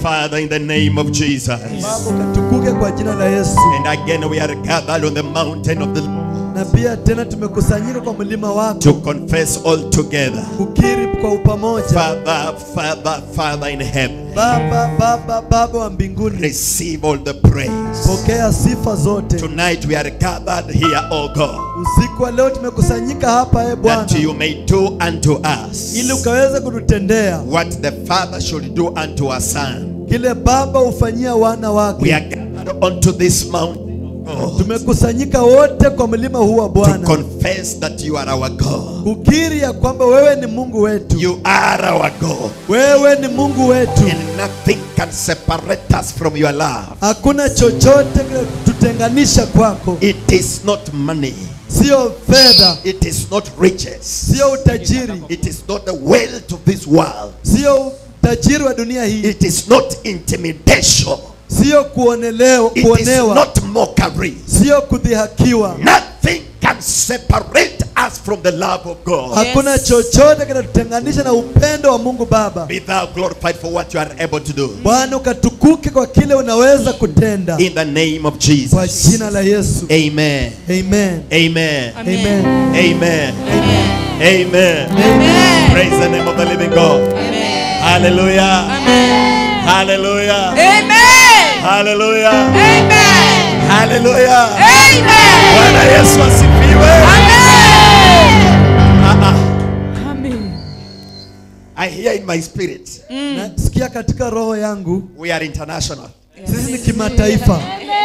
Father, in the name of Jesus. Baba ukatukuke kwa jina la Yesu. And again, we are gathered on the mountain of the Na pia tena tumekusanyika kwa mlima wako to confess all together. kukiri kwa upamoja. Father, Father, Father in heaven, Baba, Baba, Baba wa mbinguni, receive all the praise. pokea sifa zote. Tonight we are gathered here, oh God, Usiku wa leo tumekusanyika hapa, e Bwana, that you may do unto us ili ukaweze kututendea what the Father should do unto our Son. kile Baba hufanyia wana We wake. are gathered onto this mountain, oh God, Tumekusanyika wote kwa mlima huu wa to Bwana confess that you are our God. kukiri ya kwamba wewe ni Mungu wetu, You are our God. wewe ni Mungu wetu. And nothing can separate us from your love. Hakuna chochote tutenganisha kwako, It is not money. sio fedha, It is not riches. sio utajiri, It is not the wealth of this world. sio utajiri wa dunia hii, It is not intimidation. sio kuonelewa, It is kuonewa, not mockery. sio kudhihakiwa. Nothing can separate us from the love of God. Hakuna chochote kinatutenganisha na upendo wa Mungu Baba. Be thou glorified for what you are able to do. Bwana ukatukuke kwa kile unaweza kutenda In the name of kwa Jesus. jina la Yesu. Amen. Amen. Amen. Amen. Amen. Amen. Amen. Praise the name of the living God. Amen. Hallelujah. Amen. Hallelujah. Amen. Hallelujah. Amen. Hallelujah. Amen. Bwana Yesu asifiwe. Amen. Ah, ah. Amen. I hear in my spirit Nasikia katika roho yangu we are international. sisi ni kimataifa.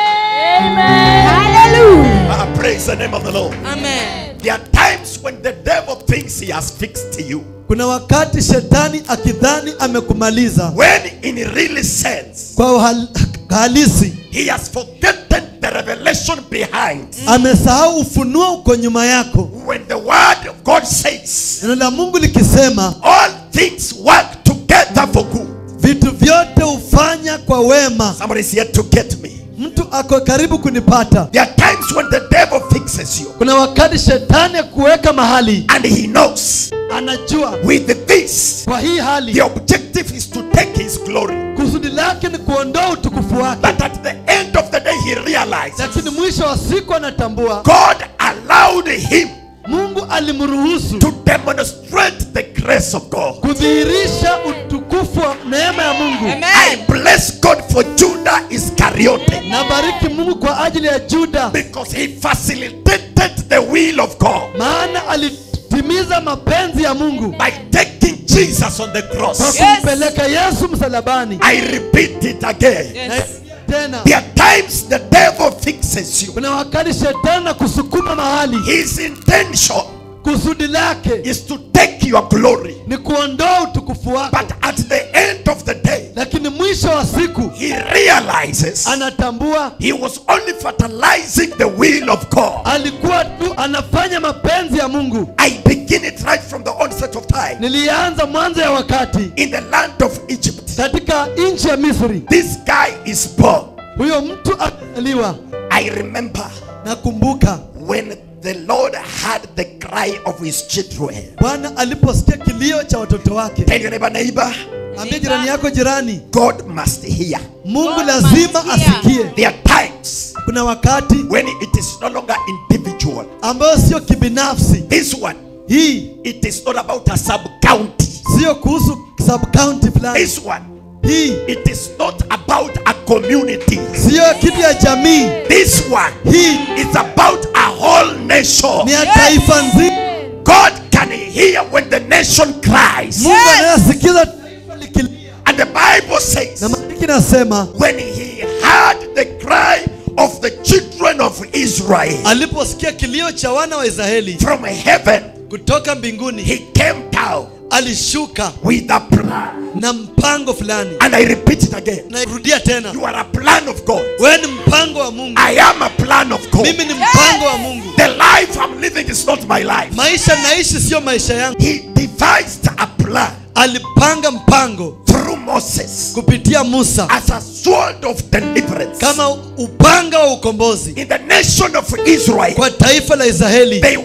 Ah, praise the name of the Lord. Amen. There are times when the devil thinks he has fixed you. Kuna wakati shetani akidhani amekumaliza When in really sense kwa uhal- halisi, he has forgotten the revelation behind. amesahau ufunuo uko nyuma yako. When the word of God says Neno la Mungu likisema all things work together for good. vitu vyote hufanya kwa wema. Somebody's here to get me. Mtu ako karibu kunipata. There are times when the devil fixes you Kuna wakati shetani akuweka mahali, and he knows anajua with this kwa hii the hali objective is to take his glory. kusudi lake ni kuondoa utukufu wake, But at the end of the day, he realizes lakini mwisho wa siku anatambua God allowed him Mungu alimruhusu to demonstrate the grace of God. kudhihirisha utukufu wa neema ya Mungu. I Amen. bless God for Judah Iscariote Nabariki Mungu kwa ajili ya Juda, because he facilitated the will of God maana alitimiza mapenzi ya Mungu by taking Jesus on the kwa cross. Yes. kumpeleka Yesu msalabani. I repeat it again. Na Yes. tena There are times the devil fixes you. kuna wakati shetani kusukuma mahali, His intention kusudi lake is to take your glory. ni kuondoa utukufu wako, But at the end of the day, lakini mwisho wa siku he realizes anatambua he was only fertilizing the will of God. alikuwa tu anafanya mapenzi ya Mungu. I begin it right from the onset of time. Nilianza mwanzo ya wakati In the land of Egypt, katika nchi ya Misri, this guy is born. huyo mtu alizaliwa. I remember Nakumbuka when the Lord heard the cry of his children. Bwana aliposikia kilio cha watoto wake. Tell your neighbor, neighbor, Ambia jirani yako, jirani, God must hear. Mungu God lazima must hear. asikie. There are times Kuna wakati when it is no longer individual. ambayo sio kibinafsi. This one, Hii it is not about a sub county. sio kuhusu sub county fulani. This one, Hii it is not about a community. sio kitu ya jamii. This one Hii is about a whole nation. ni ya taifa nzima. God can hear when the nation cries. Mungu anayesikiza taifa likilia. And the Bible says, Na maandiki nasema when he heard the cry of the children of Israel aliposikia kilio cha wana wa Israeli from heaven, kutoka mbinguni, he came down alishuka with a plan. na mpango fulani. And I repeat it again. Nairudia tena, You are a plan of God. wewe ni mpango wa Mungu. I am a plan of God. Mimi ni mpango wa Mungu. The life I'm living is not my life. Maisha naishi sio maisha yangu. He devised a plan Alipanga mpango through Moses kupitia Musa as a sword of deliverance. kama upanga wa ukombozi In the nation of Israel, kwa taifa la Israeli. they were better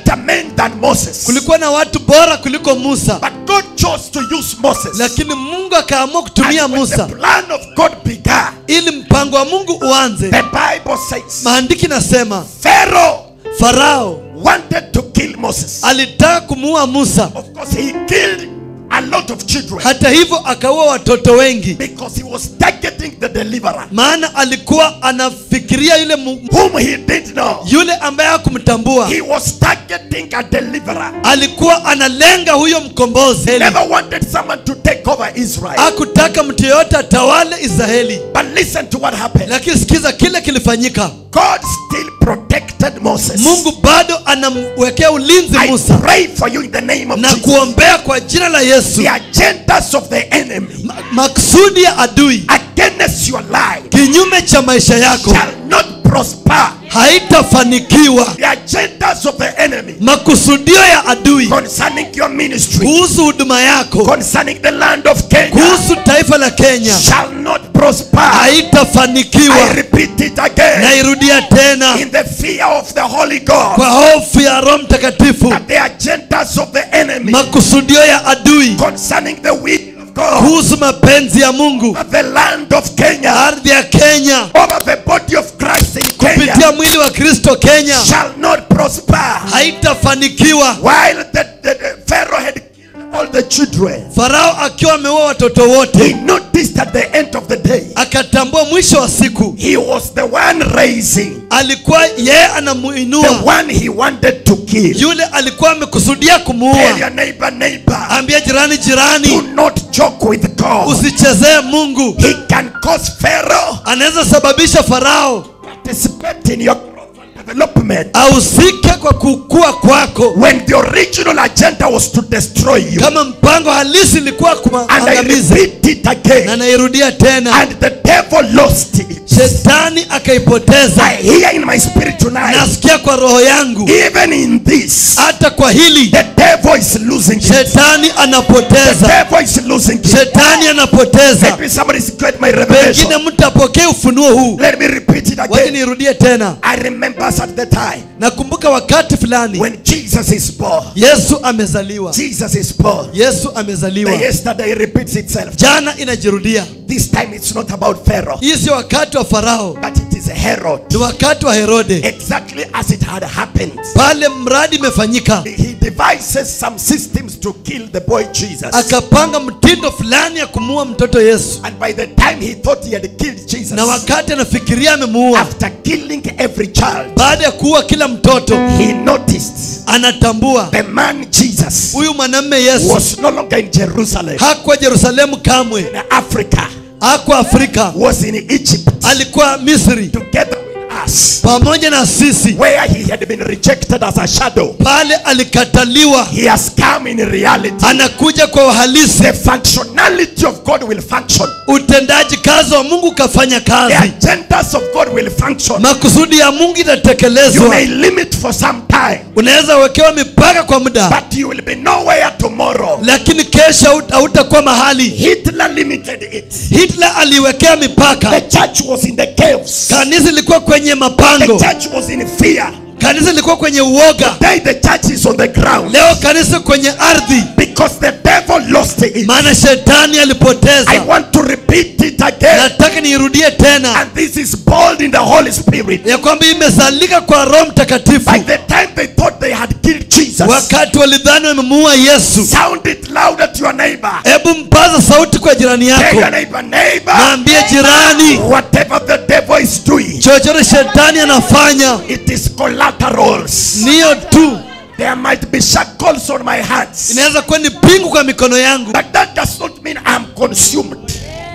better men than Moses. kulikuwa na watu bora kuliko musa But God chose to use Moses. lakini mungu akaamua kutumia And when musa the plan of God began, ili mpango wa mungu uanze the Bible says maandiki nasema Pharaoh farao wanted to kill Moses. alitaka kumuua musa Of course, he killed a lot of children hata hivyo akaua watoto wengi because he was targeting the deliverer, maana alikuwa anafikiria yule mu, whom he didn't know. yule ambaye hakumtambua He was targeting a deliverer. alikuwa analenga huyo mkombozi Never wanted someone to take over Israel. hakutaka mtu yeyote atawale israeli But listen to what happened. lakini sikiza kile kilifanyika God still protected Moses. mungu bado anamwekea ulinzi I musa pray for you in the name of na Jesus. kuombea kwa jina la yesu The agendas of the enemy Ma- maksudi ya adui against your life kinyume cha maisha yako shall not prosper. haitafanikiwa The agendas of the enemy makusudio ya adui concerning your ministry, kuhusu huduma yako concerning the land of Kenya, kuhusu taifa la kenya shall not prosper. haitafanikiwa I repeat it again. nairudia tena In the fear of the Holy God, kwa hofu ya roho mtakatifu that the agendas of the enemy makusudio ya adui concerning the will of God, kuhusu mapenzi ya mungu over the land of Kenya, ardhi ya kenya over the body of Christ in Kenya, kupitia mwili wa kristo kenya shall not prosper. haitafanikiwa While the, the, the Pharaoh had killed all the children, farao akiwa ameua watoto he wote noticed at the end of the day, akatambua mwisho wa siku he was the one raising, alikuwa yeye the anamuinua one he wanted to kill. yule alikuwa amekusudia Tell kumuua your neighbor, neighbor, ambia jirani do jirani not joke with God. usichezee mungu He can cause Pharaoh anaweza sababisha farao participate in your growth and development ahusike kwa kukua kwako when the original agenda was to destroy you. kama mpango halisi ilikuwa And I kuangamiza repeat it na again. nairudia tena And the devil lost it. shetani akaipoteza I hear in my spirit tonight, nasikia kwa roho yangu even in this, hata kwa hili the devil is losing it. shetani The anapoteza devil is losing it. shetani anapoteza Maybe somebody's got my pengine revelation. mtu apokee ufunuo huu Let me repeat it wacha again. nirudie tena I remember at the time nakumbuka wakati fulani when Jesus is born. yesu amezaliwa Jesus is born. yesu The amezaliwa yesterday repeats itself. jana inajirudia This time it's not about Pharaoh, hii sio wakati wa farao but it is Herod. ni wakati wa herode Exactly as it had happened. pale mradi imefanyika He devises some systems to kill the boy Jesus. akapanga mtindo fulani ya kumuua mtoto yesu And by the time he thought he had killed Jesus, na wakati anafikiria amemuua after killing every child, baada ya kuua kila mtoto he noticed anatambua the man Jesus huyu mwanamme yesu was no longer in Jerusalem, hakuwa yerusalemu kamwe in Africa, hakuwa afrika was in Egypt alikuwa misri together with us, pamoja na sisi where he had been rejected as a shadow. pale alikataliwa He has come in reality. anakuja kwa uhalisi The functionality of God will function. utendaji kazi wa mungu ukafanya The kazi agendas of God will function. makusudi ya mungu You itatekelezwa may limit for some time, unaweza wekewa mipaka kwa muda but you will be nowhere tomorrow. lakini kesho haut- hautakuwa mahali Hitler limited it. hitler aliwekea The mipaka church was in the caves. kanisa ilikuwa kwenye The mapango church was in fear. kanisa ilikuwa kwenye uoga Today the church is on the ground leo kanisa kwenye ardhi because the devil lost it. maana shetani I alipoteza want to repeat it again. nataka niirudie tena And this is bold in the Holy Spirit. ya kwamba imezalika kwa roho mtakatifu By the time they thought they had killed Jesus, wakati walidhani wamemuua yesu sound it loud at your neighbor. hebu mpaza sauti kwa jirani Tell yako your neighbor, neighbor, mwambie jirani whatever the devil is doing, chochote shetani anafanya it is collaterals. niyo tu There might be shackles on my hands, inaweza kuwa ni pingu kwa mikono yangu but that does not mean I'm consumed.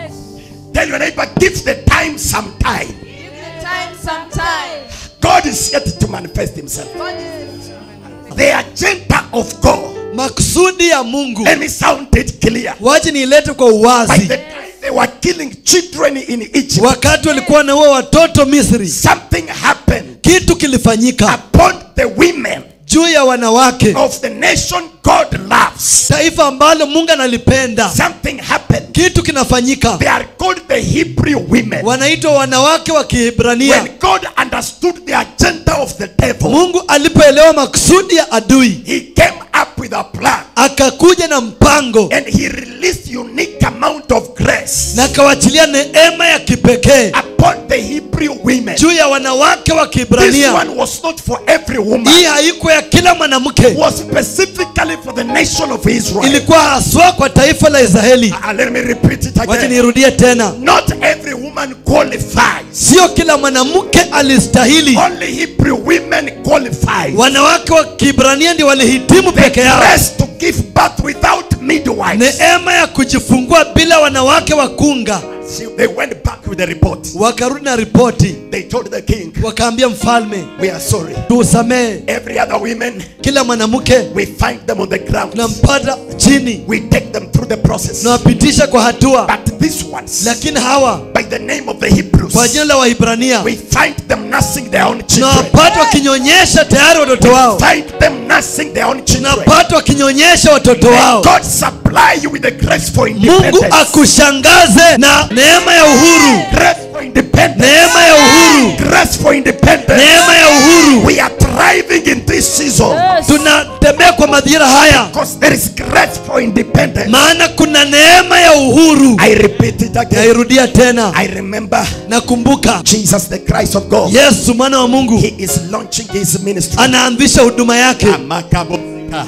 Tell your neighbor, give the time some time. Give the time some time. God is yet to manifest himself. God is The agenda of God. makusudi ya mungu Let me sound it clear. wache niilete kwa By uwazi the time they were killing children in Egypt, wakati walikuwa naua watoto misri something happened kitu kilifanyika upon the women juu ya wanawake of the nation God loves. taifa ambalo mungu analipenda Something happened. kitu kinafanyika They are called the Hebrew women. wanaitwa wanawake wa When kihibrania God understood the agenda of the devil, mungu alipoelewa makusudi ya adui he came up with a plan akakuja na mpango and he released unique amount of grace na akawachilia neema ya kipekee upon the Hebrew women. juu ya wanawake wa This kibrania one was not for every woman. hii haikuwa ya kila mwanamke was specifically for the nation of Israel. ilikuwa haswa kwa taifa la israeli Uh, let me repeat it wacha again. niirudie tena Not every woman qualifies. sio kila mwanamke alistahili Only Hebrew women qualify. wanawake wa kibrania ndio walihitimu The peke yao grace to give birth without midwives. neema ya kujifungua bila wanawake wa kunga See, they went back with the report. wakarudi na ripoti They told the king, wakaambia mfalme "We are sorry. tuusamehe Every other women, kila mwanamke we find them on the ground. tunampata chini We take them through the process. tunawapitisha kwa hatua But these ones, lakini hawa by the name of the Hebrews, kwa jina la waibrania we find them nursing their own children. tunawapata wakinyonyesha tayari watoto wao Find them nursing their own children. tunapata wakinyonyesha watoto wao God supply you with the grace for mungu independence. akushangaze na neema ya uhuru Grace for independence. neema ya uhuru Grace for independence. neema ya uhuru We are thriving in this season tunatembea kwa madhira haya because there is grace for independence. maana kuna neema ya uhuru I repeat it again. nairudia tena I remember nakumbuka Jesus, the Christ of God. yesu mwana wa mungu He is launching his ministry. anaanzisha huduma yake Amakabosika.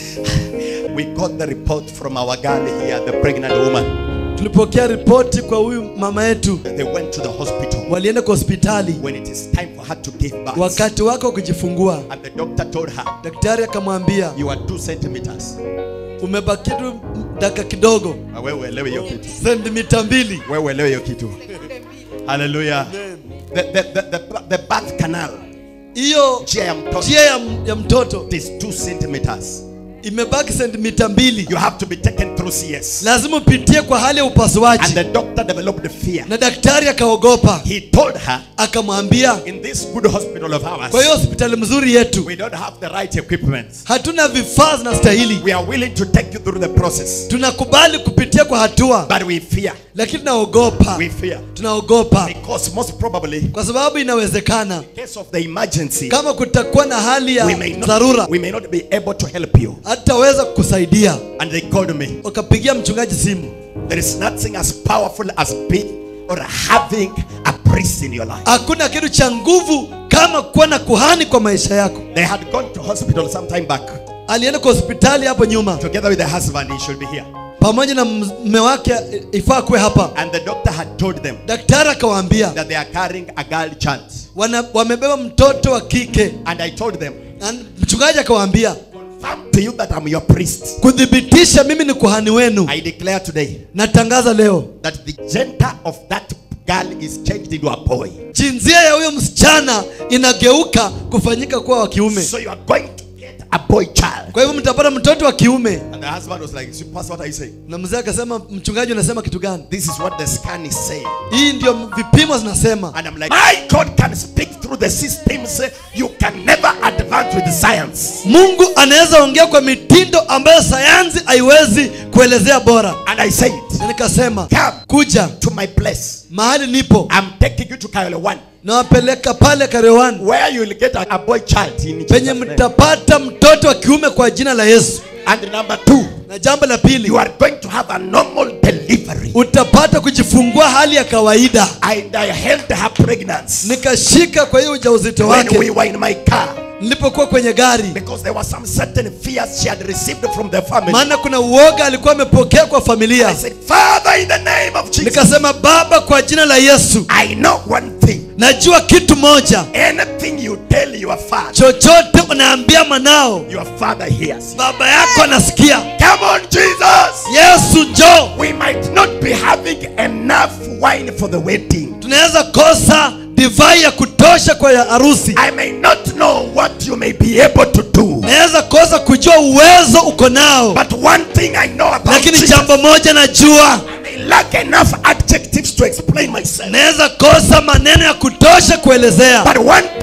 We got the report from our girl here, the pregnant woman. tulipokea ripoti kwa huyu mama yetu They went to the hospital walienda kwa hospitali when it is time for her to give birth. wakati wake wa kujifungua And the doctor told her, daktari akamwambia You are two centimeters. umebaki tu dakika kidogo Wewe uelewe hiyo kitu. sentimita mbili Wewe uelewe hiyo kitu. Hallelujah. The, the, the, the, the birth canal, hiyo njia ya mtoto, njia ya, ya mtoto is two centimeters. imebaki sentimita mbili You have to be taken through CS. lazima upitie kwa hali ya And upasuaji the doctor developed fear. na daktari akaogopa He told her, akamwambia In this good hospital of kwa ours, hiyo hospitali mzuri yetu we don't have the right equipment. hatuna vifaa zinastahili We are willing to take you through the process, tunakubali kupitia kwa hatua but we fear. lakini tunaogopa We fear. tunaogopa Because most probably, kwa sababu inawezekana in case of the emergency, kama kutakuwa na hali ya we may not, dharura we may not be able to help you. hataweza kukusaidia And they called me. wakapigia mchungaji simu There is nothing as powerful as being or having a priest in your life. hakuna kitu cha nguvu kama kuwa na kuhani kwa maisha yako They had gone to hospital some time back. alienda kwa hospitali hapo nyuma Together with the husband, he should be here. pamoja na mme wake eh, ifaa kuwe hapa And the doctor had told them daktari akawaambia that they are carrying a girl child. wana, wamebeba mtoto wa kike And I told them, na mchungaji akawaambia confirm to you that I'm your priest. kuthibitisha mimi ni kuhani wenu I declare today natangaza leo that the gender of that girl is changed into a boy. jinsia ya huyo msichana inageuka kufanyika kuwa wa kiume So you are going to get a boy child. kwa hivyo mtapata mtoto wa kiume And the husband was like, "See, Pastor, what are you saying? na mzee akasema mchungaji unasema kitu gani This is what the scan is saying. hii ndio vipimo zinasema And I'm like, my God can speak through the systems. You can never advance with science. mungu anaweza ongea kwa mitindo ambayo sayansi haiwezi kuelezea bora And I said, na nikasema come kuja to my place. mahali nipo I'm taking you to Kyle 1, nawapeleka pale karewani where you will get a, a boy child in penye Jesus' name. mtapata mtoto wa kiume kwa jina la yesu And number two, na jambo la pili you are going to have a normal delivery. utapata kujifungua hali ya kawaida And I held her pregnancy nikashika kwa hiyo ujauzito when we wake were in my car nilipokuwa kwenye gari because there was some certain fears she had received from the family. maana kuna uoga alikuwa amepokea kwa I familia said, Father, in the name of Jesus, nikasema baba kwa jina la yesu I know one thing. najua kitu moja Anything you tell your father, chochote unaambia mwanao your father hears. baba yako anasikia Come on, Jesus. yesu njoo We might not be having enough wine for the wedding. tunaweza kosa divai ya kutosha kwa ya harusi I may not know what you may be able to do. naweza kosa kujua uwezo uko nao But one thing I know about lakini Jesus, jambo moja najua I lack enough adjectives to explain myself. naweza kosa maneno ya kutosha kuelezea But one thing I know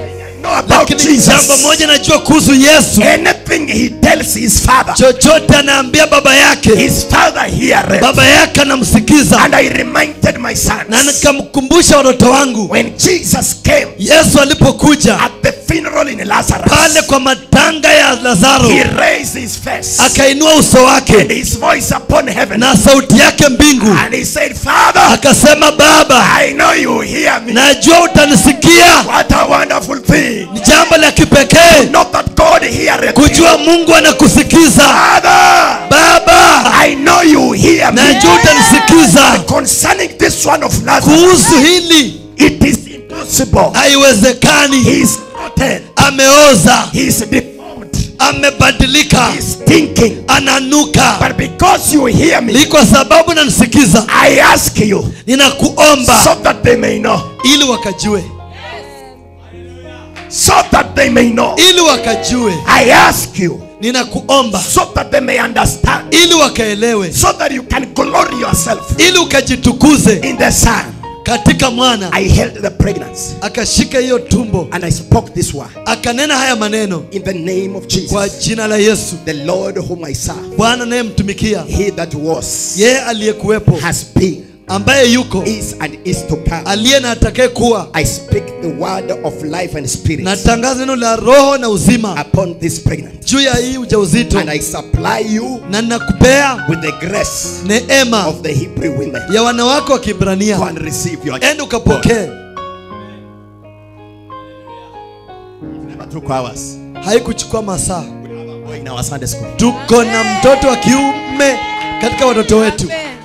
know about lakini jambo Jesus, moja najua kuhusu yesu anything he tells his father, chochote anaambia baba yake his father heareth. baba yake anamsikiza And I reminded my na sons nikamkumbusha watoto wangu when Jesus came yesu alipokuja at the funeral in pale Lazarus, kwa matanga ya lazaro he raised his face akainua uso and wake his voice upon heaven na sauti yake mbingu and he said, Father, akasema baba I know you hear me. najua utanisikia What a wonderful thing. ni jambo la kipekee Not that God heareth you. kujua mungu anakusikiza Father, baba I know you hear me. najua utanisikiza Concerning this one of Lazarus, kuhusu hili it is impossible. haiwezekani He is rotten. ameoza He is deformed. amebadilika He is stinking. ananuka But because you hear me, ni kwa sababu nanisikiza I ask you ninakuomba so that they may know. ili wakajue So that they may know. ili wakajue I ask you ninakuomba so that they may understand. ili wakaelewe So that you can glory yourself ili ukajitukuze in the Son. katika mwana I held the pregnancy akashika hiyo tumbo and I spoke this word akanena haya maneno in the name of kwa Jesus, jina la yesu the Lord whom I serve. bwana anayemtumikia He that was, yeye aliyekuwepo has been, ambaye yuko is, and is to come. aliye na atakaye kuwa I speak the word of life and spirit natangaza neno la roho na uzima upon this pregnant, juu ya hii ujauzito and I supply you na ninakupea with the grace neema of the Hebrew women. ya wanawake wa Go kibrania and receive your enda ukapokee Never took hours. haikuchukua masaa We have a boy in our Sunday school, tuko na mtoto wa kiume katika watoto wetu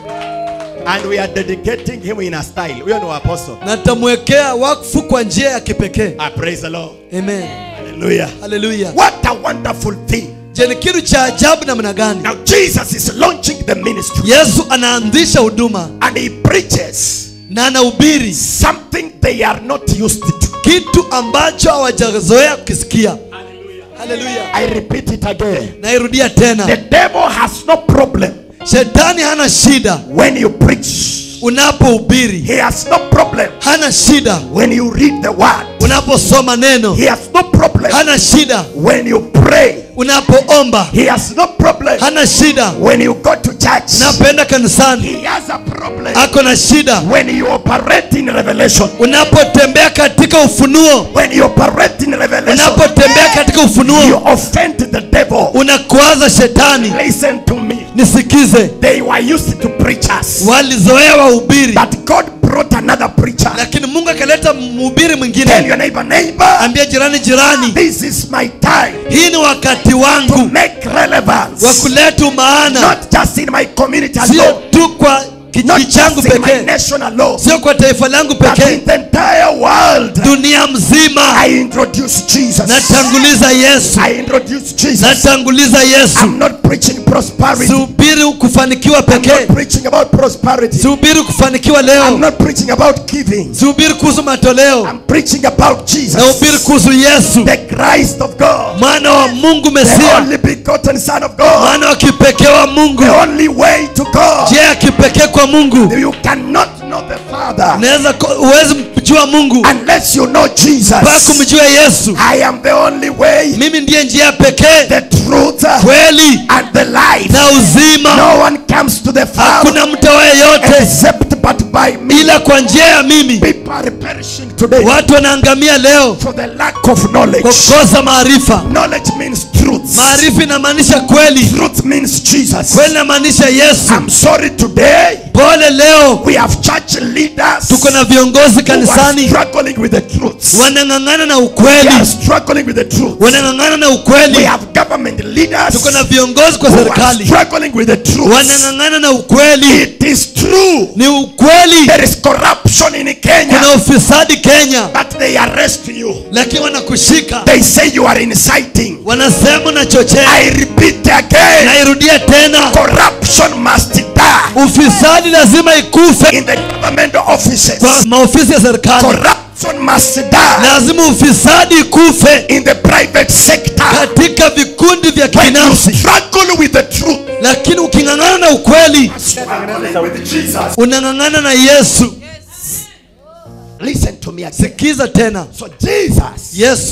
and we are dedicating him in a style. We are no apostle. na tamwekea wakfu kwa njia ya kipekee I praise the Lord. amen Hallelujah. haleluya What a wonderful thing. je ni kitu cha ajabu namna gani Now Jesus is launching the ministry, yesu anaanzisha huduma and he preaches na anahubiri something they are not used to. kitu ambacho hawajazoea kukisikia haleluya I repeat it again. nairudia The tena devil has no problem shetani hana shida when you preach. unapohubiri He has no problem hana shida when you read the word. unaposoma neno He has no problem hana shida when you pray. unapoomba He has no problem hana shida when you go to church. unapoenda kanisani He has a problem ako na shida when you operate in revelation. unapotembea katika ufunuo When you operate in revelation, unapotembea katika you ufunuo offend the devil. unakwaza shetani Listen to me. nisikize They were used to preachers, walizoea wahubiri but God brought another preacher. lakini mungu akaleta mhubiri Tell mwingine your neighbor, neighbor, ambia jirani jirani this is my time hii ni wakati to wangu make relevance, wa kuleta maana not just in my community sio alone, tu kwa not kijiji changu just in my pekee nation alone, sio kwa taifa langu but pekee in the entire world. dunia mzima I introduce Jesus. natanguliza yesu I introduce Jesus. natanguliza yesu I'm not preaching prosperity. sihubiri kufanikiwa I'm pekee not preaching about prosperity. sihubiri kufanikiwa I'm leo not preaching about giving. sihubiri kuhusu matoleo I'm preaching about Jesus, nahubiri kuhusu yesu the Christ of God, mwana wa mungu the mesia only begotten Son of God, mwana wa kipekee wa mungu the only way to God. njia ya kipekee kwa mungu You cannot know the Father unaweza ko- huwezi mjua mungu unless you know mpaka Jesus. kumjua yesu I am the only way, mimi ndiye njia pekee the truth, kweli and the life. na uzima No one comes to the Father hakuna mtawaye yote except but by me. ila kwa njia ya mimi People are perishing today watu wanaangamia leo for the lack of knowledge. kwa kukosa maarifa Knowledge means truth. maarifa inamaanisha kweli Truth means Jesus. kweli inamaanisha yesu I'm sorry today pole leo we have church leaders tuko na viongozi who are kanisani struggling with the truth. wanang'ang'ana na They ukweli are struggling with the truth. wanang'ang'ana na We ukweli have government leaders tuko na who viongozi kwa are serikali struggling with the truth. wanang'ang'ana na ukweli It is true. ni ukweli There is corruption in kuna Kenya, ufisadi kenya but they arrest you. lakini wanakushika They say you are inciting. wanasema unachochea I repeat again. nairudia tena Corruption must die ufisadi lazima ikufe in the government offices. kwa maofisi ya serikali Corruption must die lazima ufisadi ikufe in the private sector. katika vikundi vya When you kibinafsi struggle with the truth, lakini uking'ang'ana na ukweli struggling with Jesus. unang'ang'ana na yesu Listen to me again. sikiza tena So Jesus yesu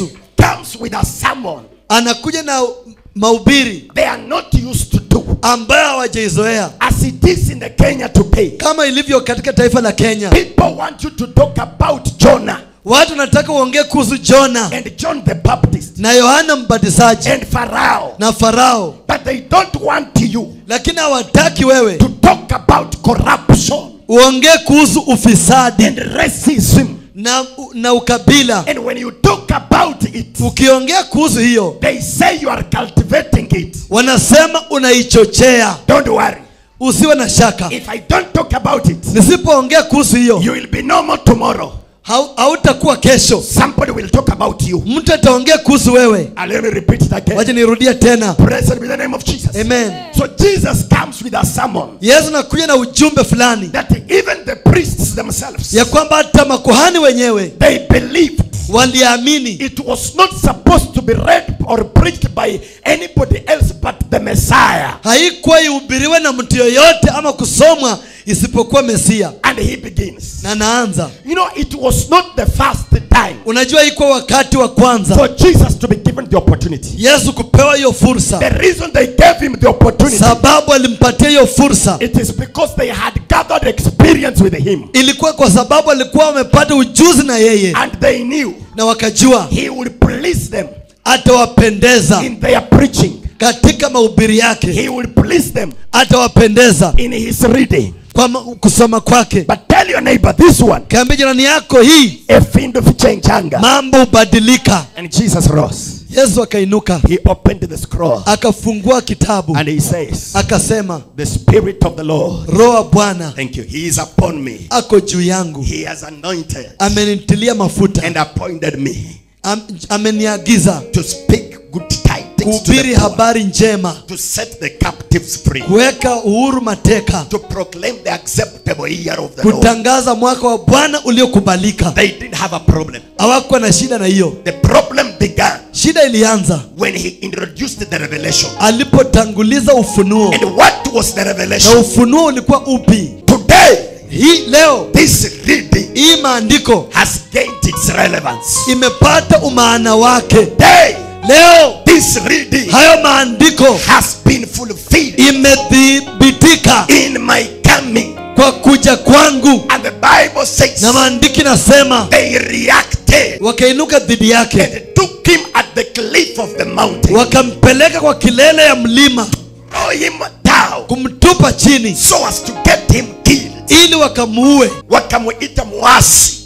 comes with a sermon anakuja na mahubiri they are not used to do. ambayo hawajaizoea As it is in the Kenya today, kama ilivyo katika taifa la kenya people want you to talk about Jonah watu wanataka uongee kuhusu jona and John the Baptist na yohana mbatizaji and Pharaoh, na farao but they don't want you lakini hawataki wewe to talk about corruption uongee kuhusu ufisadi and racism. na, na ukabila And when you talk about it, ukiongea kuhusu hiyo they say you are cultivating it. wanasema unaichochea Don't worry. usiwe na shaka If I don't talk about it, nisipoongea kuhusu hiyo you will be normal tomorrow. hau- hautakuwa kesho Somebody will talk about you. mtu ataongea kuhusu wewe And let me repeat it again. wacha nirudie tena Blessed be the name of Jesus. amen So Jesus comes with a sermon yesu nakuja na ujumbe fulani that even the priests themselves ya kwamba hata makuhani wenyewe they believed waliamini it was not supposed to be read or preached by anybody else but the Messiah. haikuwa ihubiriwe na mtu yoyote ama kusomwa isipokuwa mesia And he begins. na naanza You know, it was not the first time unajua ikuwa wakati wa kwanza for Jesus to be given the opportunity. yesu kupewa hiyo fursa The reason they gave him the opportunity sababu alimpatia hiyo fursa it is because they had gathered experience with him ilikuwa kwa sababu alikuwa wamepata ujuzi na yeye and they knew na wakajua he would please them atawapendeza in their preaching. katika mahubiri yake He would please them atawapendeza in his reading. kwa ma- kusoma kwake But tell your neighbor this one, kaambia jirani yako hii efindo fichenjanga. mambo hubadilika And Jesus rose. yesu akainuka He opened the scroll akafungua kitabu and he says, akasema The Spirit of the Lord, roho wa bwana thank you, He is upon me. ako juu yangu He has anointed amenitilia mafuta and appointed me Am, ameniagiza to speak good tidings to kuhubiri the poor, habari njema to set the captives free, kuweka uhuru mateka to proclaim the acceptable year of the Lord. kutangaza mwaka wa bwana uliokubalika They didn't have a problem. hawakuwa na shida na hiyo The problem began shida ilianza when he introduced the revelation. alipotanguliza ufunuo And what was the na revelation? ufunuo ulikuwa upi Today, hii leo this reading hii maandiko has gained its relevance. imepata umaana wake Today, leo this reading hayo maandiko has been fulfilled imedhibitika in my coming. kwa kuja kwangu And the Bible says na maandiki nasema they reacted wakainuka dhidi yake and took him at the cliff of the mountain, wakampeleka kwa kilele ya mlima throw him down kumtupa chini so as to get him killed. ili wakamuue Wakamuita mwasi.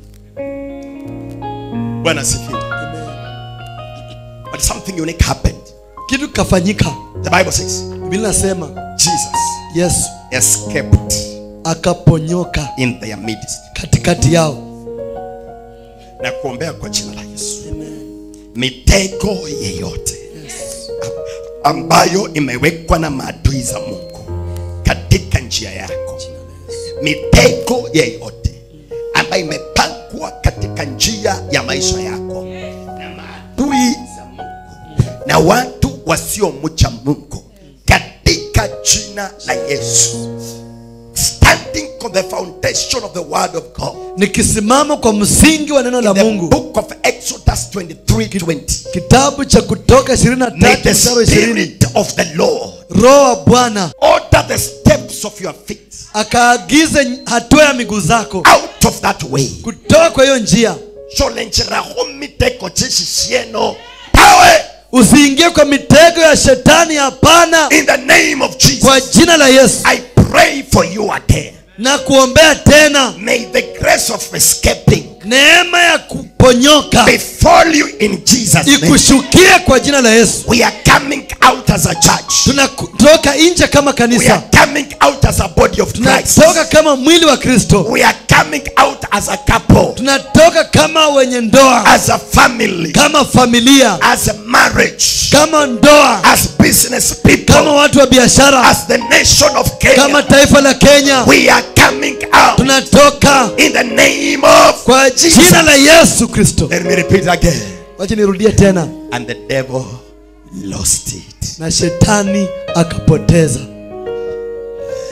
Bwana asifiwe. But something unique happened. kitu kikafanyika The Bible says biblia nasema Jesus yesu escaped akaponyoka in their midst. katikati yao Na kuombea kwa jina la Yesu. Mitego yeyote ambayo imewekwa na maadui za Mungu katika njia yako, mitego yeyote ambayo imepangwa katika njia ya maisha yako na maadui za Mungu na watu wasiomcha Mungu, katika jina la Yesu, standing on the foundation of the word of God, nikisimama kwa msingi wa neno la the mungu book of Exodus 23:20. kitabu cha kutoka 23 May the mstari wa 20 spirit of the Lord roho wa bwana order the steps of your feet akaagize hatua ya miguu zako out of that way. kutoka kwa hiyo njia Cholenjeraho mitego chisisieno power usiingie kwa mitego ya shetani hapana in the name of kwa Jesus. jina la yesu I pray for you again. na kuombea tena May the grace of escaping neema ya kuponyoka befall you in Jesus' name. ikushukie kwa jina la yesu We are coming out as a church. tunatoka nje kama We kanisa are coming out as a body of Christ. tunatoka kama mwili wa kristo We are coming out as a couple, tunatoka kama wenye ndoa as a family, kama familia as a marriage, kama ndoa as business kama people, watu wa biashara as the nation of kama Kenya. taifa la kenya We are coming out tunatoka in the name of kwa jina la yesu kristo Let me repeat again. wacha nirudie tena And the devil lost it. na shetani akapoteza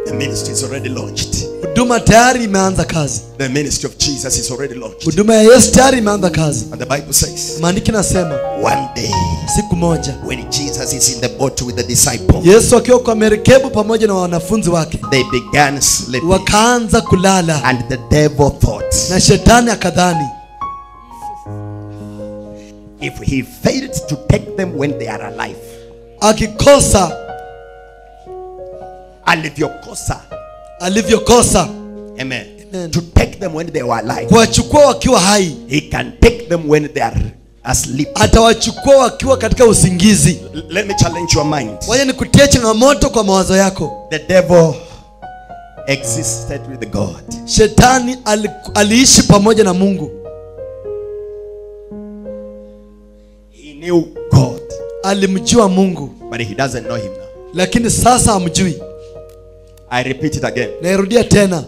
The ministry is already launched. huduma tayari imeanza kazi The ministry of Jesus is already launched. huduma ya yesu tayari imeanza kazi And the Bible says, maandiki nasema one day siku moja when Jesus is in the boat with the disciples, yesu akiwa kwa merikebu pamoja na wanafunzi wake they began sleeping. wakaanza kulala And the devil thought, na shetani akadhani if he failed to take them when they are alive, akikosa alivyokosa, alivyokosa amen, Amen. to take them when they were alive, kuwachukua wakiwa hai he can take them when they are asleep. atawachukua wakiwa katika usingizi L- Let me challenge your mind. waje nikutie changamoto kwa mawazo yako The devil existed with God. shetani ali, aliishi pamoja na mungu He knew God, alimjua mungu but he doesn't know him now. lakini sasa hamjui I repeat it again. nairudia tena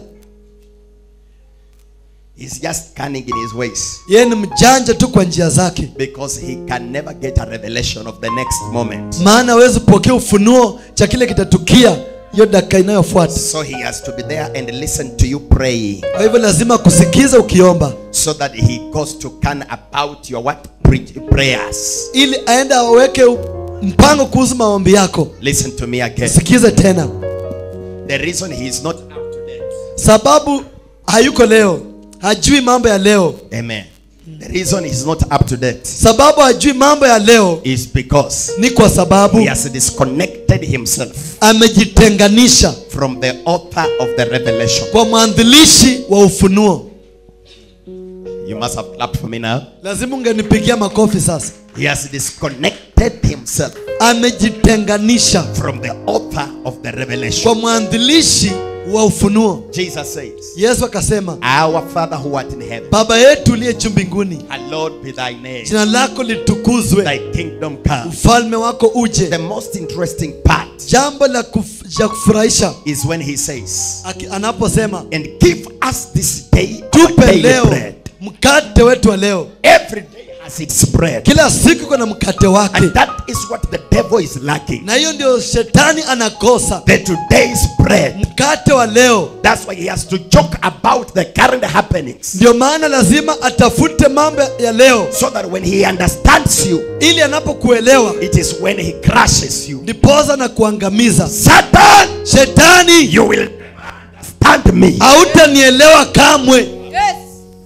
He's just cunning in his ways yeye ni mjanja tu kwa njia zake because he can never get a revelation of the next moment. maana hawezi kupokea ufunuo cha kile kitatukia hiyo dakika inayofuata So he has to be there and listen to you praying kwa hivyo lazima kusikiza ukiomba so that he goes to can about your what Pre- prayers. ili aende aweke u- mpango kuhusu maombi yako Listen to me again. sikize tena The reason he is not up to date. sababu hayuko leo hajui mambo ya leo Amen. The reason he's not up to date sababu hajui mambo ya leo is because ni kwa sababu he has disconnected himself amejitenganisha from the author of the revelation. kwa mwanzilishi wa ufunuo You must have clapped for me now. lazima ungenipigia makofi sasa He has disconnected himself amejitenganisha from the author of the revelation. kwa mwanzilishi wa ufunuo Jesus says, yesu akasema Our Father who art in heaven, baba yetu uliye juu mbinguni hallowed be thy name. jina lako litukuzwe Thy kingdom come. ufalme wako uje The most interesting part jambo la kuf, ja kufurahisha is when he says, aki- anaposema And give us this day our tupe daily leo bread. mkate wetu wa leo Every day has its bread. kila siku kuna mkate wake And that is what the devil is lacking. na hiyo ndio shetani anakosa The today's bread. mkate wa leo That's why he has to joke about the current happenings. ndio maana lazima atafute mambo ya leo So that when he understands you, ili anapokuelewa it is when he crushes you. ndipoza na kuangamiza Satan, shetani you will never understand me. hautanielewa kamwe Yes.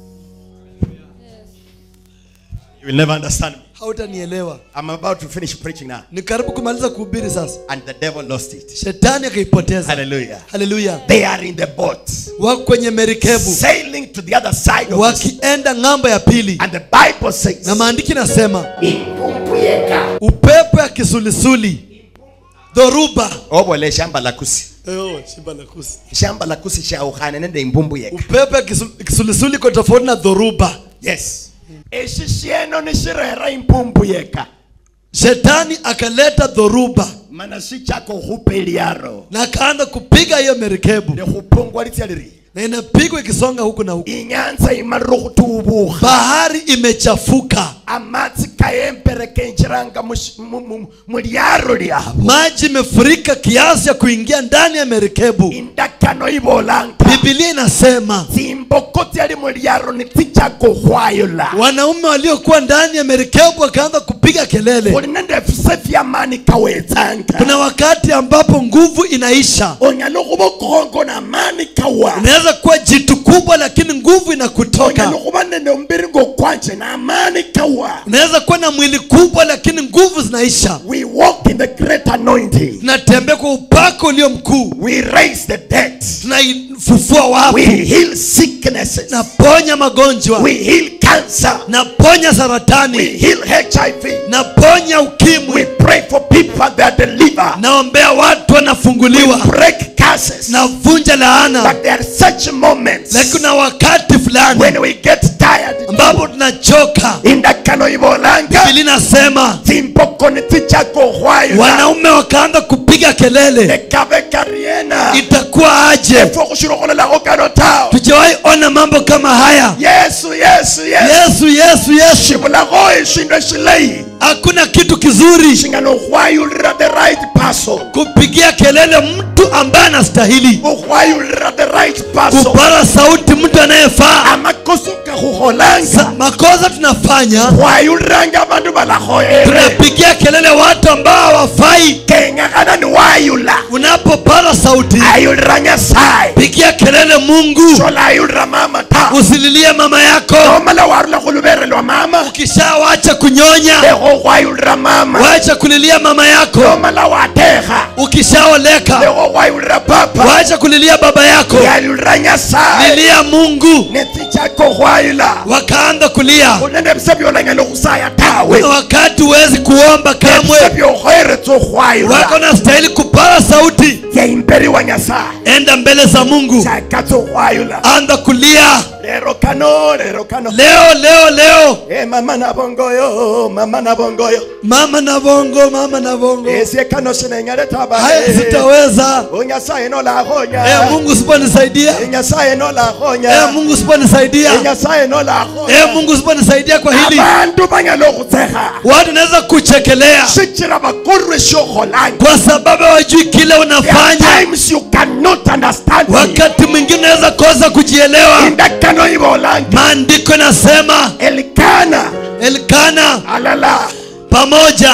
You will never understand me. hautanielewa I'm about to finish preaching now. ni karibu kumaliza kuhubiri sasa And the devil lost it. shetani akaipoteza Hallelujah. haleluya They are in the boat, wako kwenye merikebu sailing to the other side of the sea. wakienda ng'ambo ya pili And the Bible says, na maandiki nasema "Ikumbuyeka." upepo ya kisulisuli dhoruba obole shamba la kusi Eyo, shimba la kusi. shamba la kusi shaukhane nende imbumbuyeka upepo ya kisu- kisulisuli iko tofauti na dhoruba yes esi shieno nishirera imbumbuyeka shetani akaleta dhoruba mana sichako hupe liaro na akaanza kupiga hiyo merikebu likhupungwa litya liri na inapigwa ikisonga huku na huku inyanza imalire khutubukha bahari imechafuka amatsi kayembere kenjiranga mush- mu- mu- mulyaro lyabo maji imefurika kiasi ya kuingia ndani ya merikebu indakano ibolanga bibilia inasema tsimboko tsyali mulyaro nitsichako khwayola wanaume waliokuwa ndani ya merikebu wakaanza kupiga kelele khuli nende fise fyamani kawetsanga kuna wakati ambapo nguvu inaisha onyala khuba kongo namani kawa unaweza kuwa jitu kubwa lakini nguvu inakutoka onyala khuba nende ombiri ngokwanje namani kawa unaweza kuwa na mwili kubwa lakini nguvu zinaisha we walk in the great anointing tunatembea kwa upako ulio mkuu we raise the dead tunaifufua wafu we heal sicknesses naponya magonjwa we heal cancer naponya we saratani heal hiv naponya we ukimwi pray for people that are delivered naombea watu wanafunguliwa break curses navunja laana but there are such moments lakini kuna wakati fulani when we get tired ambapo tunachoka indakano ibolanga bili nasema tsimboko nitsichako khwayola wanaume wakaanza kupiga kelele ekabe kariena itakuwa aje efo khushira khulolakho kano tawe tujawahi ona mambo kama haya yes yesu yesu yesu yesu yesu yesu xivulago eswilo eswileyi hakuna kitu kizuri xi nga no hwayulira the right person kupigia kelele mtu ambaye anastahili u hwayulira the right person kupara sauti mtu anayefaa amakoso ka go golanga Sa- makosa tunafanya hwayuliranga abantu balagoere tunapigia kelele watu ambao hawafai kengakana ni wayula unapopara sauti ayulira nyasaye pigia kelele mungu xola ayulira mama ta usililie mama yako omala warula go luberelwa mama ukishawacha kunyonya lego hwayulira mama wacha kulilia mama yako omala wateha ukishaoleka lego hwayulira papa wacha kulilia baba yako yayulira nyasaye lilia mungu neti chako hwayula wakaanza kulia unene bise byolanyala okhusaya tawe na wakati huwezi kuomba bise kamwe byokhweretsa wako okhwayula nastahili kupara sauti yaimberi wa nyasaye enda mbele za mungu chakatsa okhwayula anza kulia lero kano lero kano leo leo leo Eh, mama nabongoyo mama nabongoyo mama na bongo mama na bongo esye kano sinenyale taba haya sitaweza onyasaye nolakhonya e mungu usiponisaidia enyasaye e nolakhonya mungu usiponisaidia enyasaye nolakhonya e mungu usiponisaidia kwa hili abantu banyala okhutsekha watu naweza kuchekelea sichira bakurwe syokholanga kwa sababu hawajui kile unafanya times you cannot understand me. wakati mwingine unaweza kosa kujielewa indakano ibolanga maandiko inasema elikana elkana alala pamoja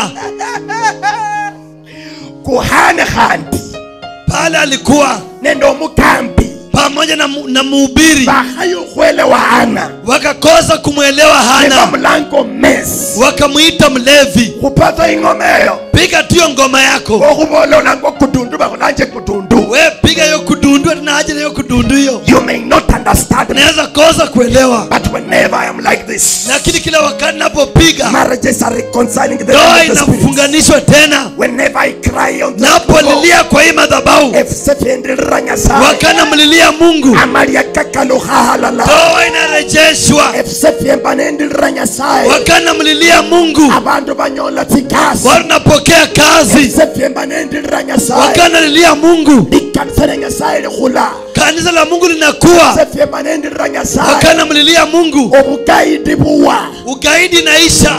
kuhane khandi pale alikuwa nende omukambi pamoja na, mu- na muhubiri bakhayokhwelewa ana wakakosa kumwelewa hana nebamulango mesi wakamwita mlevi khupata ingoma eyo piga tu hiyo ngoma yako okhubola olanga okudundu bakhulanje kudundu we piga hiyo kudundu tuna haja na hiyo kudundu hiyo you may not understand me unaweza kosa kuelewa but whenever i am like this lakini kila wakati napopiga marriages are reconciling the ndoa realm of the spirit. inafunganishwa tena whenever i cry on the napolilia kwa hii madhabahu efusefyendelera nyasaye wakana mlilia mungu amalia kakaluhahalala ndoa inarejeshwa efusefyemba nendelera nyasaye wakana mlilia mungu abantu banyola tsikasi watu napokea kazi efusefyemba nendelera nyasaye wakana lilia mungu likanisa lya nyasaye likhula kanisa la mungu linakuwa efusefyemba nendelera nyasaye wakana mlilia mungu obugaidi buwa ugaidi naisha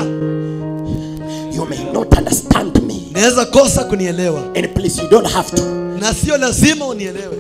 you may not understand me naweza kosa kunielewa and please you don't have to na sio lazima unielewe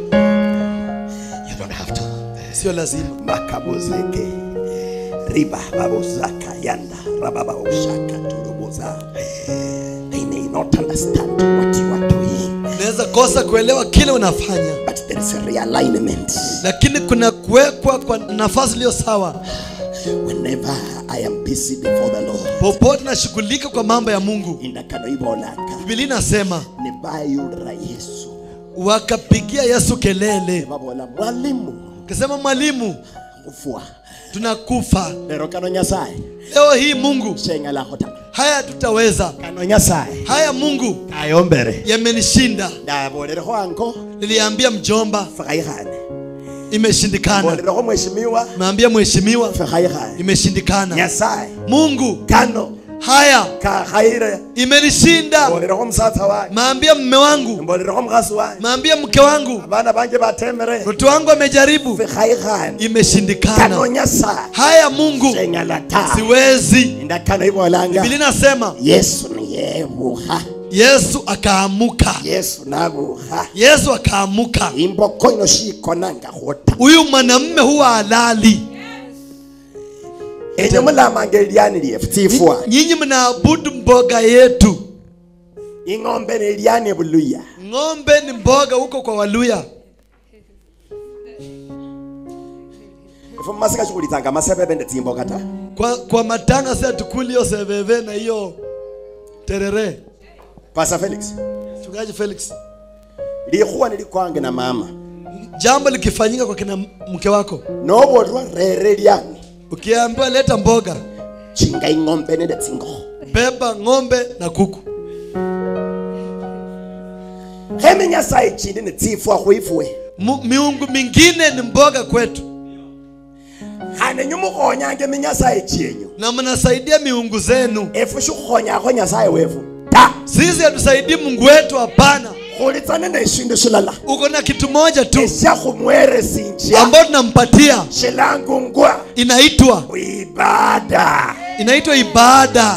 you don't have to sio lazima makabozeke riba babozaka yanda rababaoshaka turuboza they may not understand what you are doing naweza kosa kuelewa kile unafanya but there is a realignment lakini kuna kuwekwa kwa nafasi iliyo sawa whenever i am busy before the lord popote nashughulika kwa mambo ya mungu indakano ibolaka bibilia inasema nebayulira yesu wakapigia yesu kelele babola mwalimu kasema mwalimu kufua tunakufa lero kano nyasaye leo hii mungu shengalakho ta haya tutaweza kano nyasaye haya mungu ayombere yamenishinda ndabolerekho ango niliambia mjomba fakhayikhane imeshindikana bolerekho mweshimiwa meambia mheshimiwa fakhayikhane imeshindikana nyasaye mungu kano haya kakhayire imenishinda mbolerekho musatsa wange maambia mme wangu mbolerekho mukhasi wange maambia mke wangu abana banje batemere mtoto wangu amejaribu fikhayikhane kano imeshindikana nyasaye haya mungu shengala ta siwezi indakano ibolanga biblia inasema yesu niyebuha yesu akaamuka yesu nabuha yesu akaamuka imboko ino shikonanga khota huyu mwanamme huwa halali enyo mulamanga eliani lyefu tsifwa nyinyi mnaabudu mboga yetu ing'ombe neliani buluya ng'ombe ni mboga huko kwa waluya ife mumasika shikhulitsanga masebebe nde tsimboka ta kwa, kwa matanga si atukuli hiyo seveve na hiyo terere pasa felix mchungaji felix likhuwa nilikwange na mama jambo likifanyika kwa kina mke wako nobolwa rere lyani ukiambiwa leta mboga chinga ing'ombe nende tsingokho beba ng'ombe na kuku kheme nyasaye chindi netsifwa khwifwe Mu, miungu mingine ni mboga kwetu khane nyu mukhonyange minyasaye chienyu na mnasaidia miungu zenu efu shikhukhonyakho nyasaye wefu ta sisi hatusaidii mungu wetu hapana kholetsane na eshindu shilala uko na kitu moja tu esha khumweresinja ambayo tunampatia shilangungwa inaitwa ibada inaitwa ibada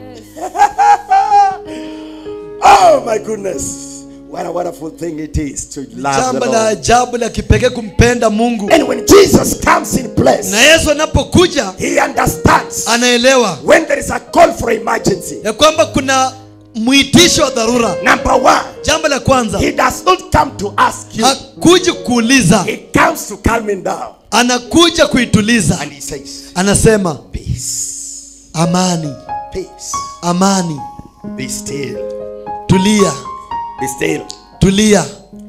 oh my goodness what a wonderful thing it is to love the jambo la Lord. ajabu la kipekee kumpenda mungu and when jesus comes in place na yesu anapokuja he understands anaelewa when there is a call for emergency ya kwamba kuna mwitisho wa dharura number one jambo la kwanza he does not come to ask you hakuji kuuliza he comes to calm him down anakuja kuituliza And he says, anasema Peace, amani peace, amani be still, tulia be still, tulia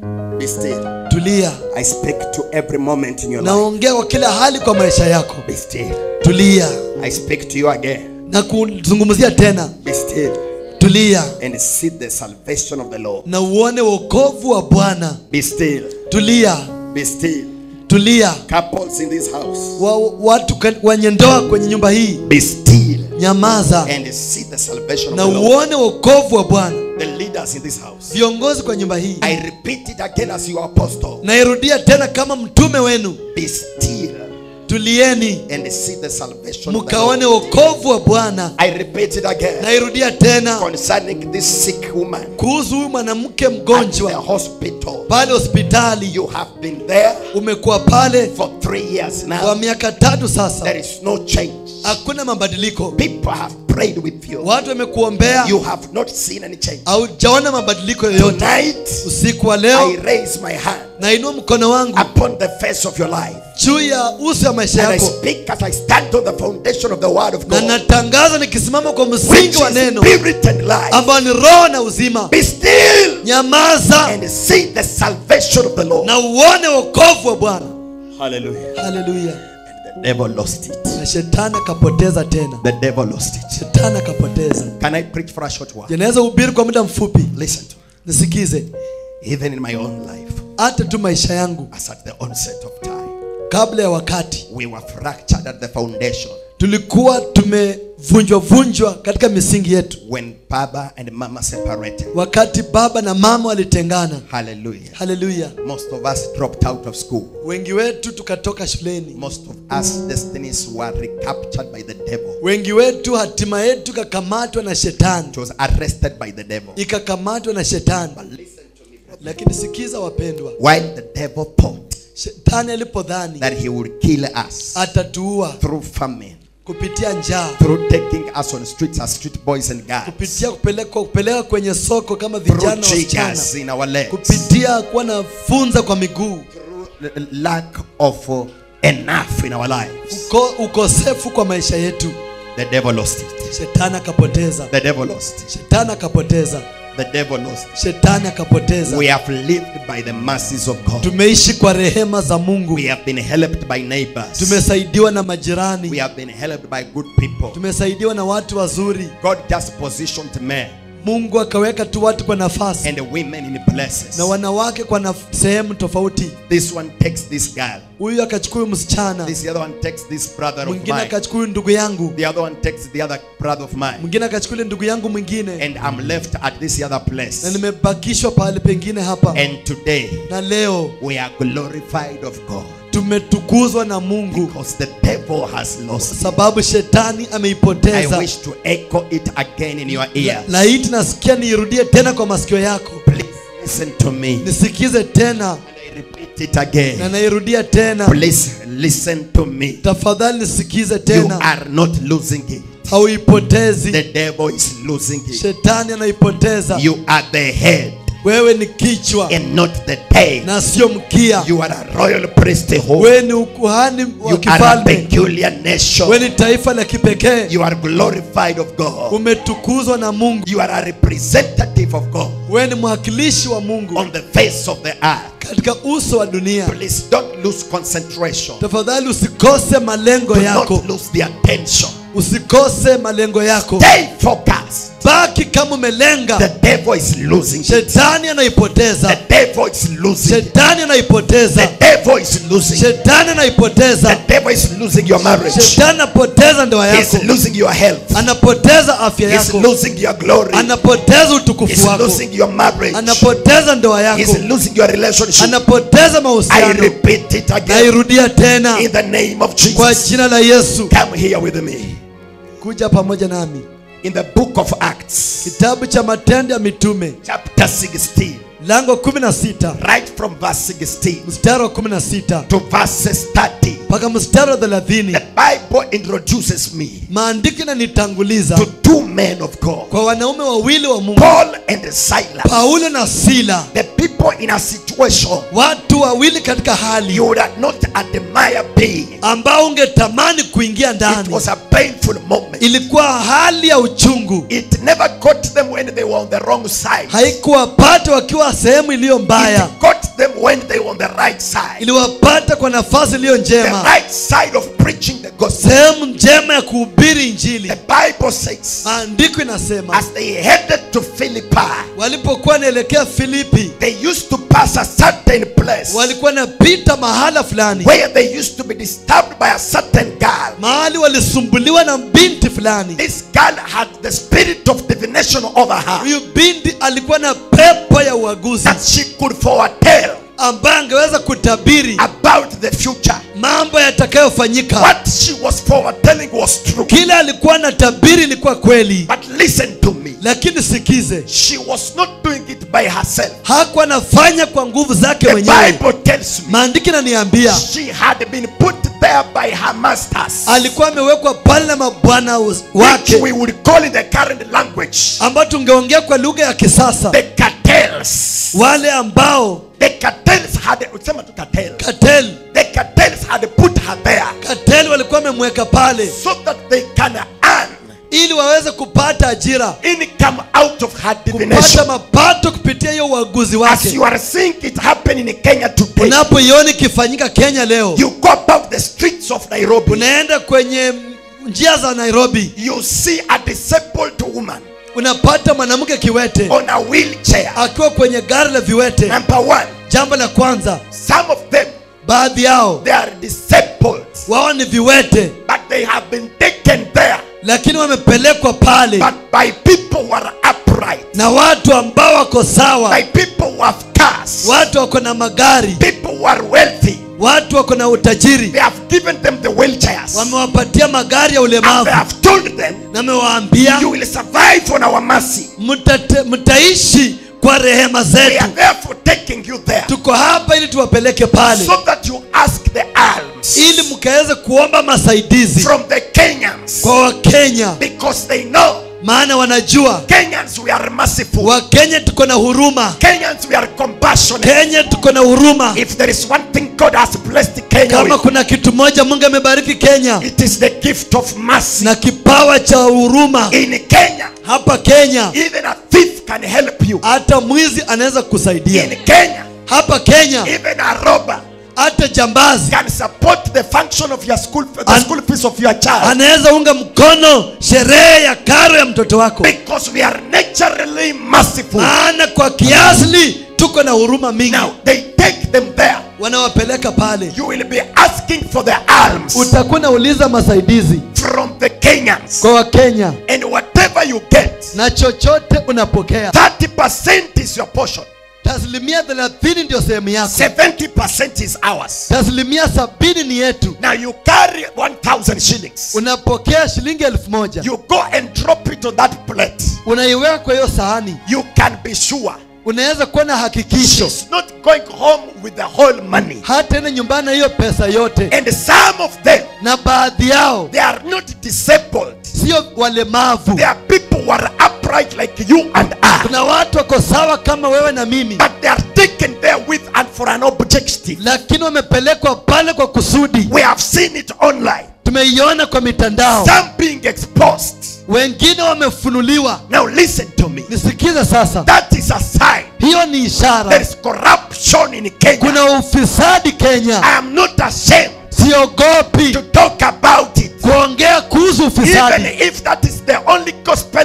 be still. tulia I speak to every moment in your life. naongea kwa kila hali kwa maisha yako Be still. tulia I speak to you again. na kuzungumzia tena Be still tulia and see the salvation of the Lord. na uone wokovu wa bwana Be still. tulia Be still. tulia Couples in this house. wa, watu ka- wenye ndoa kwenye nyumba hii Be still nyamaza and see the salvation of na the Lord. uone wokovu wa bwana The leaders in this house. viongozi kwa nyumba hii I repeat it again as your apostle. nairudia tena kama mtume wenu Be still tulieni and see the salvation of the mkaone Lord. wokovu wa bwana I repeat it again nairudia tena concerning this sick woman kuhusu huyu mwanamke at the mgonjwa hospital. pale hospitali You have been there umekuwa pale for three years kwa now. miaka tatu sasa There is no change. hakuna mabadiliko People have prayed with you. watu wamekuombea You have not seen any change. haujaona mabadiliko yoyote Tonight, usiku wa I leo raise my hand nainua mkono wangu upon the face of your life. juu ya uso ya maisha And I yako speak as I stand on the foundation of the word of na God. natangaza nikisimama kwa Which msingi wa is neno spirit and life. ambayo ni roho na uzima Be still nyamaza and see the salvation of the Lord. na uone wokovu wa bwana Hallelujah. haleluya The devil lost it. na shetani akapoteza tena The devil lost it. shetani akapoteza Can I preach for a short while? janaweza hubiri kwa muda mfupi Listen to me. nisikize Even in my own life, hata tu maisha yangu as at the onset of time, kabla ya wakati we were fractured at the foundation tulikuwa tumevunjwa vunjwa katika misingi yetu when Baba and Mama separated. wakati baba na mama walitengana Hallelujah. haleluya Most of us dropped out of school. wengi wetu tukatoka shuleni Most of us destinies were recaptured by the devil. wengi wetu hatima yetu ikakamatwa na shetani It was arrested by the devil. ikakamatwa na shetani But listen to me, brother. lakini sikiza wapendwa While the devil thought shetani alipodhani that he would kill us atatuua through famine, kupitia njaa through taking us on streets as street boys and girls, kupitia kupelekwa kupeleka kwenye soko kama through vijana wasichana jiggers in our legs, kupitia kuwa na funza kwa miguu through l- lack of uh, enough in our lives. uko, ukosefu kwa maisha yetu The devil lost it. shetani akapoteza The devil lost it. shetani akapoteza The devil lost it. shetani akapoteza We have lived by the mercies of God. tumeishi kwa rehema za mungu We have been helped by neighbors. tumesaidiwa na We majirani have been helped by good people. tumesaidiwa na watu wazuri God just positioned men mungu akaweka tu watu kwa nafasi and women in places. na wanawake kwa naf- sehemu tofauti This one takes this girl. huyu akachukua huyu msichana This other one takes this brother of mwingine mine. akachukua huyu ndugu yangu The other one takes the other brother of mine. mwingine akachukua ile ndugu yangu mwingine And I'm left at this other na place. nimebakishwa pahali pengine hapa And today na leo we are glorified of God tumetukuzwa na mungu because the devil has lost. it. sababu shetani I ameipoteza wish to echo it again in your ears. laiti nasikia niirudie tena kwa masikio yako Please listen to me. nisikize tena And I repeat it na again. nairudia tena Please listen to me. tafadhali nisikize You tena are not losing it. hauipotezi The devil is losing it. shetani anaipoteza You are the head wewe ni kichwa and not the tail. na sio mkia You are a royal priesthood. wewe ni ukuhani wa You are a kifalme peculiar nation. wewe ni taifa la kipekee You are glorified of God. umetukuzwa na mungu You are a representative of God wewe ni mwakilishi wa mungu on the face of the earth. katika uso wa dunia Please don't lose concentration. tafadhali usikose malengo Do yako not lose the attention. usikose malengo yako Stay focused. baki kama umelenga The devil is losing. it. shetani anaipoteza The devil is losing. it. shetani anaipoteza The devil is losing. it. shetani anaipoteza The devil is losing your marriage. shetani apo- anapoteza ndoa He's yako losing your health. anapoteza afya He's yako losing your glory. anapoteza He's utukufu wako losing your marriage. anapoteza ndoa yako He's losing your relationship. anapoteza I mahusiano repeat it again. nairudia tena In the name of kwa Jesus. jina la yesu Come here with me. kuja pamoja nami In the book of Acts, kitabu cha matendo ya mitume chapter 16, lango 16 right from verse 16 mstari wa 16 to verses 30. mpaka mstari wa 30 The Bible introduces me maandiko inanitanguliza to two men of God, kwa wanaume wawili wa mungu Paul and Silas. paulo na sila The people in a situation watu wawili katika hali you would not admire being. ambao ungetamani kuingia It ndani was a painful moment. ilikuwa hali ya uchungu It never got them when they were on the wrong side. haikuwapata wakiwa sehemu iliyo mbaya It got them when they were on the right side. iliwapata kwa nafasi iliyo The njema right side of preaching the gospel. sehemu njema ya kuhubiri injili The Bible says, maandiko inasema as they headed to Philippi, walipokuwa wanaelekea filipi they used to pass a certain place walikuwa napita mahala fulani where they used to be disturbed by a certain girl. mahali walisumbuliwa na binti fulani This girl had the spirit of divination over her huyu binti alikuwa na pepo ya uaguzi that she could foretell ambaye angeweza kutabiri about the future. mambo yatakayofanyika What she was foretelling was true. kile alikuwa na tabiri ilikuwa kweli But listen to me. lakini sikize She was not doing it by herself. hakuwa anafanya kwa nguvu zake The mwenyewe Bible tells me maandiko inaniambia she had been put there by her masters, alikuwa amewekwa pale na mabwana which wake we would call in the current language ambao tungeongea kwa lugha ya kisasa the cartels. wale ambao The cartels had sema tu cartel. katel The cartels had put her there katel walikuwa wamemweka pale so that they can earn ili waweze kupata ajira income out of her kupata divination. mapato kupitia hiyo uaguzi As wake you are seeing it happen in Kenya today, unapoiona ikifanyika kenya leo you go about the streets of Nairobi, unaenda kwenye njia za nairobi you see a disabled woman unapata mwanamke kiwete on a wheelchair. akiwa kwenye gari la viwete Number one, jambo la kwanza some of them baadhi yao they are disabled, wao ni viwete but they have been taken there, lakini wamepelekwa pale but by people who are upright, na watu ambao wako sawa by people who have cars, watu wako na magari people who are wealthy. watu wako na utajiri They have given them the wheelchairs, wamewapatia magari ya and ulemavu they have told them, na amewaambia "You will survive on our mercy. mtate- mtaishi kwa rehema We zetu are therefore taking you there, tuko hapa ili tuwapeleke pale so that you ask the alms ili mkaweze kuomba masaidizi from the Kenyans, kwa wakenya because they know maana wanajua Kenyans we are merciful. wakenya tuko na huruma Kenyans we are compassionate. kenya tuko na huruma If there is one thing God has blessed Kenya kama with, kuna kitu moja mungu amebariki kenya it is the gift of mercy. na kipawa cha huruma In Kenya, hapa kenya even a thief can help you. hata mwizi anaweza kusaidia In Kenya, hapa kenya even a robber hata jambazi can support the function of your school, the An- school fees of your child. anaweza unga mkono sherehe ya karo ya mtoto wako Because we are naturally merciful. maana kwa kiasili tuko na huruma mingi Now they take them there. wanawapeleka pale You will be asking for the alms utakuwa nauliza masaidizi from the Kenyans. kwa wakenya And whatever you get, na chochote unapokea 30% is your portion. taslimia thelathini ndio sehemu yako 70% is ours. taslimia sabini ni yetu Now you carry 1,000 shillings. unapokea shilingi elfu moja You go and drop it on that plate. unaiweka kwa hiyo sahani You can be sure unaweza kuwa na hakikisho she's not going home with the whole money. hata ende nyumbani na hiyo pesa yote And some of them, na baadhi yao they are not disabled. sio walemavu They are people who are upright like you and I. kuna watu wako sawa kama wewe na mimi But they are taken there with and for an objective. lakini wamepelekwa pale kwa kusudi We have seen it online. tumeiona kwa mitandao Some being exposed. wengine wamefunuliwa Now listen to me. nisikize sasa That is a sign. hiyo ni There ishara is corruption in Kenya. kuna ufisadi kenya I am not ashamed siogopi to talk about it. kuongea kuhusu Even ufisadi if that is the only gospel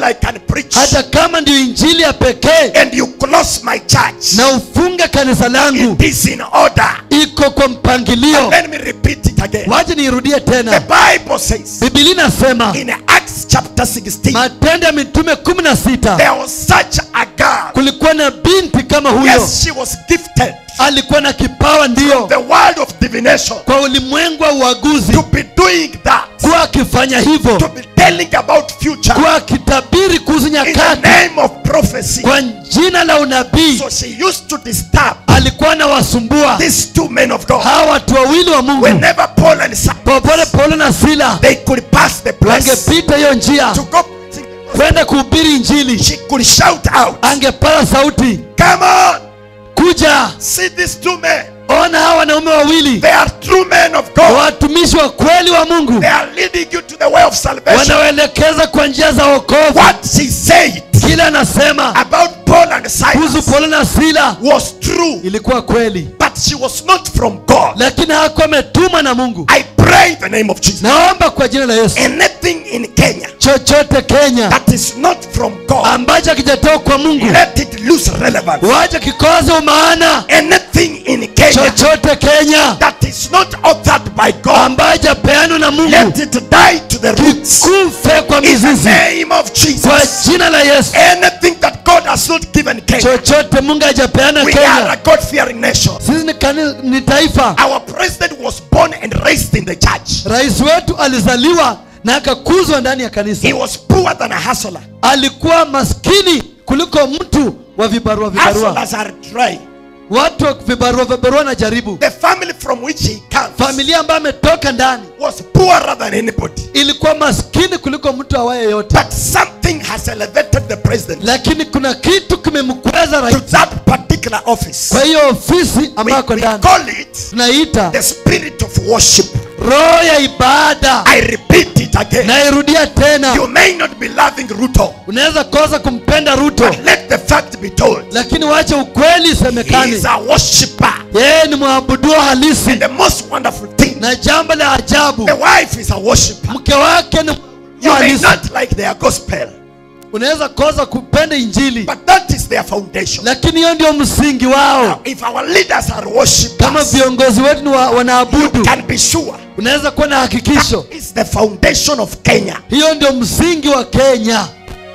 gospel I can preach hata kama ndio injili ya pekee and you close my church, na ufunge kanisa langu it is in order. iko kwa mpangilio Let me repeat it again. waje niirudie The tena Bible says bibilia inasema in Acts chapter 16, matendo ya mitume kumi na sita there was such a girl. kulikuwa na binti kama huyo Yes, she was gifted alikuwa na kipawa ndiyo the world of divination kwa ulimwengu wa uaguzi to be doing that, kuwa akifanya hivyo to be telling about future kuwa akitabiri kuhusu in the nyakati name of prophecy. kwa jina la unabii So she used to disturb alikuwa anawasumbua these two men of God. hawa watu wawili wa mungu Whenever Paul and popote Silas paulo na sila they could pass the place angepita hiyo njia to go, kwenda kuhubiri injili she could shout out, angepata sauti "Come on, kuja see these two men. ona hawa wanaume wawili They are true men of God. watumishi wa kweli wa mungu They are leading you to the way of salvation." wanaoelekeza kwa njia za wokovu What she said kile anasema about Paul and kuhusu Silas paulo na sila was true, ilikuwa kweli but she was not from God. lakini hakuwa ametumwa na mungu I pray in the name of Jesus. naomba kwa jina la yesu Anything in Kenya chochote kenya that is not from God, ambacho hakijatoka kwa mungu let it lose relevance. wacha kikoze umaana Anything in Kenya chochote kenya that is not authored by God, ambayo hajapeanwa na mungu let it die to the roots. kufe kwa In the mizizi name of kwa Jesus. jina la yesu Anything that God has not given Kenya, chochote mungu hajapeana we are kenya a God fearing nation. sisi ni, kani, ni taifa Our president was born and raised in the church. rais wetu alizaliwa na akakuzwa ndani ya kanisa He was poorer than a hustler. alikuwa maskini kuliko mtu wa vibarua vibarua Hustlers are dry. watu wa vibarua vibarua na jaribu The family from which he comes familia ambayo ametoka ndani was poorer than anybody. ilikuwa maskini kuliko mtu awaye yote But something has elevated the president lakini kuna kitu kimemkweza to rais that particular office. kwa hiyo ofisi We, ambako we ndani call it tunaita the spirit of worship. roho ya ibada I repeat it again. nairudia tena You may not be loving Ruto, unaweza kosa kumpenda ruto but let the fact be told. lakini wache ukweli He isemekane is a worshiper. yeye ni mwabuduo halisi And the most wonderful thing, na jambo la ajabu the wife is a worshiper. mke wake ni mwabuduo You may halisi not like their gospel, unaweza kosa kupenda injili but that is their foundation. lakini hiyo ndio msingi wao If our leaders are kama worshippers, viongozi wetu ni wa, you wanaabudu can be sure unaweza kuwa na hakikisho that is the foundation of Kenya. hiyo ndio msingi wa kenya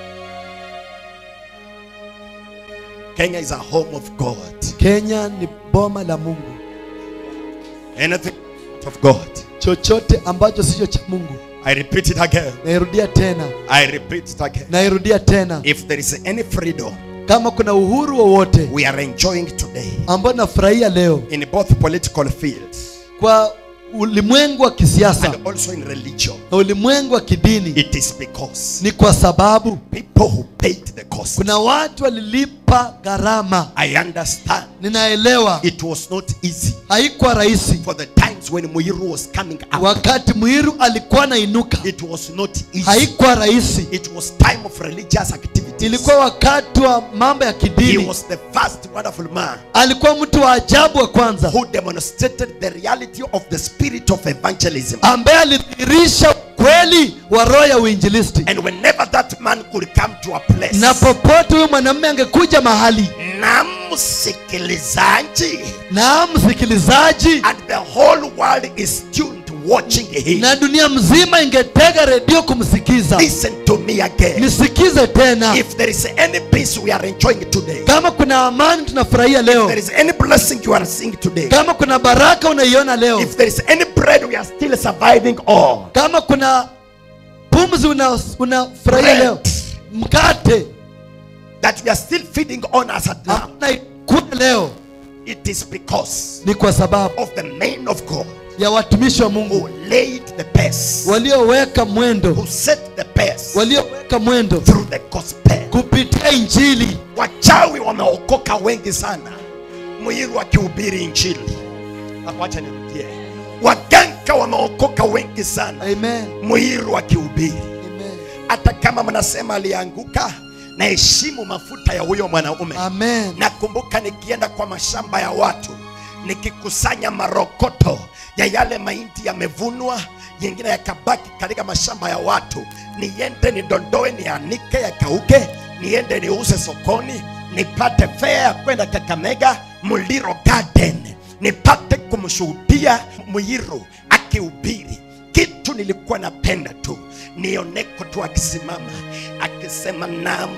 Kenya is a home of God. kenya ni boma la mungu Anything of God. chochote ambacho sicho cha mungu I repeat it again. nairudia tena I repeat it again. nairudia tena If there is any freedom kama kuna uhuru wowote we are enjoying today ambao nafurahia leo in both political fields kwa ulimwengu wa kisiasa and also in religion, na ulimwengu wa kidini it is because ni kwa sababu people who paid the cost. kuna watu walilipa gharama I understand ninaelewa it was not easy haikuwa rahisi for the times when Muiru was coming up. wakati mwiru alikuwa anainuka It was not easy. haikuwa rahisi It was time of religious activities. ilikuwa wakati wa mambo ya He kidini was the first wonderful man alikuwa mtu wa ajabu wa kwanza who demonstrated the reality of the spirit of evangelism. ambaye alidhihirisha ukweli wa roho ya uinjilisti And whenever that man could come to a place, na popote huyo mwanamume angekuja mahali na msikilizaji, na msikilizaji and the whole world is tuned watching him. na dunia mzima ingetega redio kumsikiza Listen to me again. nisikize tena If there is any peace we are enjoying today, kama kuna amani tunafurahia leo there is any blessing you are seeing today, kama kuna baraka unaiona leo if there is any bread we are still surviving on, kama kuna pumzi una- unafurahia Bread. leo mkate that we are still feeding on as at now, unaikula leo it is because ni kwa sababu of the men of God ya watumishi wa mungu who laid the pace, walioweka mwendo who set the pace walioweka mwendo through the gospel. kupitia injili Wachawi wameokoka wengi sana, Muiru akihubiri injili. Wacha nirudie, waganga wameokoka wengi sana, amen Muiru akihubiri. amen Hata kama mnasema alianguka, naheshimu mafuta ya huyo mwanaume. amen Nakumbuka nikienda kwa mashamba ya watu nikikusanya marokoto ya yale mahindi yamevunwa yengine yakabaki katika mashamba ya watu niende nidondoe nianike yakauke niende niuze sokoni nipate fea ya kwenda kakamega muliro garden nipate kumshuhudia mwiru akihubiri kitu nilikuwa napenda tu nioneko tu akisimama akisema na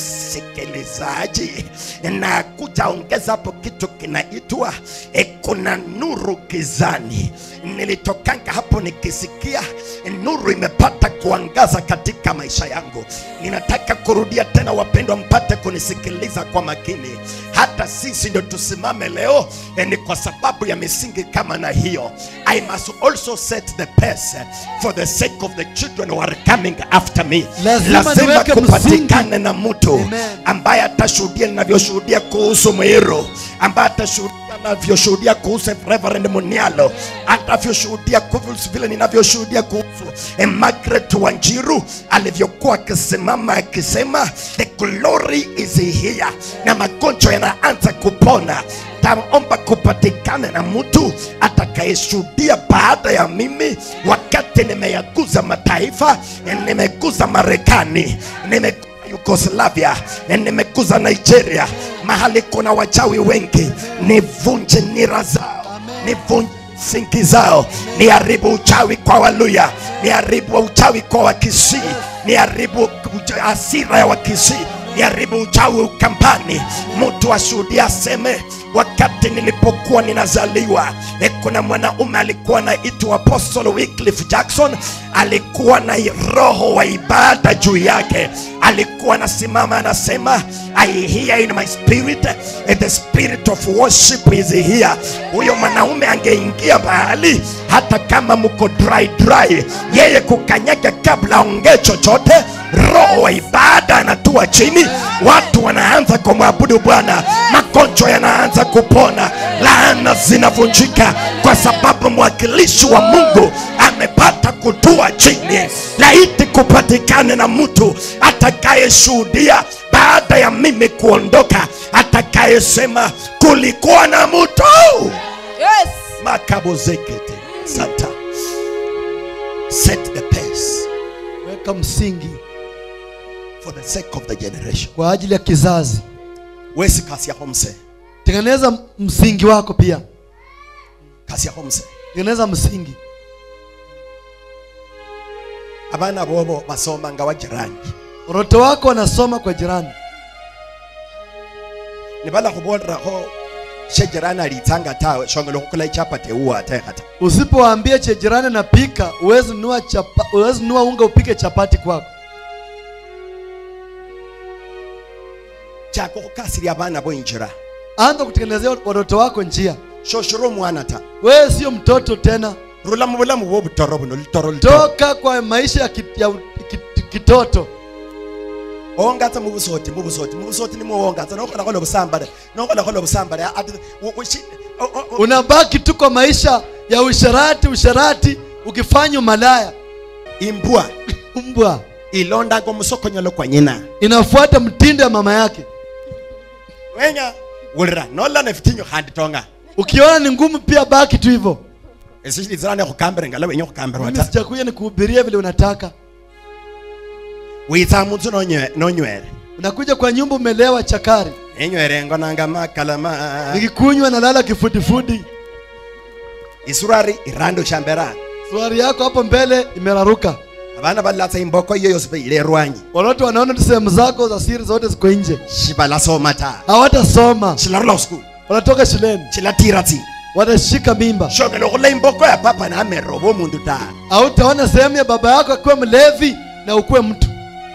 msikilizaji na kutaongeza hapo kitu kinaitwa e, kuna nuru gizani nilitokanga hapo nikisikia e, nuru imepata kuangaza katika maisha yangu ninataka kurudia tena wapendwa mpate kunisikiliza kwa makini hata sisi ndio tusimame leo e, ni kwa sababu ya misingi kama na hiyo i must also set the pace for the sake of the children who are coming after me Lazima lazima niweke kupatikane na mtu Amen. ambaye atashuhudia ninavyoshuhudia kuhusu Mwiru, ambaye atashuhudia ninavyoshuhudia kuhusu Reverend Munialo, atavyoshuhudia kuhusu vile ninavyoshuhudia kuhusu eh, Margaret Wanjiru alivyokuwa akisimama akisema the glory is here, na magonjwa yanaanza kupona taomba kupatikane na mtu atakayeshuhudia baada ya mimi wakati nimeyaguza mataifa nimeguza marekani nimeguza yugoslavia nimeguza nigeria mahali kuna wachawi wengi nivunje nira zao nivunje sinki zao niharibu uchawi kwa waluya niharibu uchawi kwa wakisii niharibu ucha- hasira ya wakisii niharibu uchawi ukambani mtu ashuhudia aseme wakati nilipokuwa ninazaliwa e, kuna mwanaume alikuwa anaitwa apostle Wycliffe Jackson alikuwa na roho wa ibada juu yake alikuwa anasimama anasema I hear in my spirit eh, the spirit of worship is here huyo mwanaume angeingia mahali hata kama mko dry dry yeye kukanyaga kabla aongee chochote roho wa ibada anatua chini watu wanaanza kumwabudu bwana magonjwa yanaanza kupona laana zinavunjika kwa sababu mwakilishi wa mungu amepata kutua chini laiti kupatikane na mtu atakayeshuhudia baada ya mimi kuondoka atakayesema kulikuwa na mtu Yes. makabozekete santa set the pace weka msingi for the sake of the generation kwa ajili ya kizazi wesi kasi yako mse tengeneza msingi wako pia kasi yako mse tengeneza msingi abana bobo basoma nga wajirani watoto wako wanasoma kwa jirani nibala khuboleraho shejirani alitanga tawe shongela khukhola ichapati ewuwa atekhata usipowaambia che jirani napika uwezi nunua chapa, uwezi nunua unga upike chapati kwako chako khukasiria abana boinjira anza kutengenezea watoto wako njia shoshira omwana ta wewe sio mtoto tena rula mu bulamu bwobutoro buno litoro litoro toka kwa maisha ya, ki, ya ki- kitoto ongatsa mu busoti mu busoti mu busoti nimwo wongatsa nokhola khola busambale nokhola khola busambale ati u- ushi- o- o- o- unabaki tu kwa maisha ya usharati usharati ukifanya malaya imbwa mbwa ilondaga omusokonyolo kwa nyina inafuata mtindo ya mama yake wenya wulira nolana fitinyo khandi tonga ukiona ni ngumu pia baki tu hivyo esishilizirane khukambire ngala wenye khukambirwa mimi ta sijakuja nikuhubiria vile unataka witsa munzu nonywe- nonywere unakuja kwa nyumba umelewa chakari enywere ngonanga makalama nikikunywa nalala kifudifudi isurari irando shambera suari yako hapo mbele imeraruka abana balatsa imboko iyo yose beile erwanyi watoto wanaona tu sehemu zako za siri zote ziko nje shibalasoma ta hawatasoma shilarula uskulu wanatoka shuleni shilatira tsi watashika mimba shogela okhula imboko ya papa namerera oba omundu ta hautaona sehemu ya baba yako akiwa mlevi na ukuwe mtu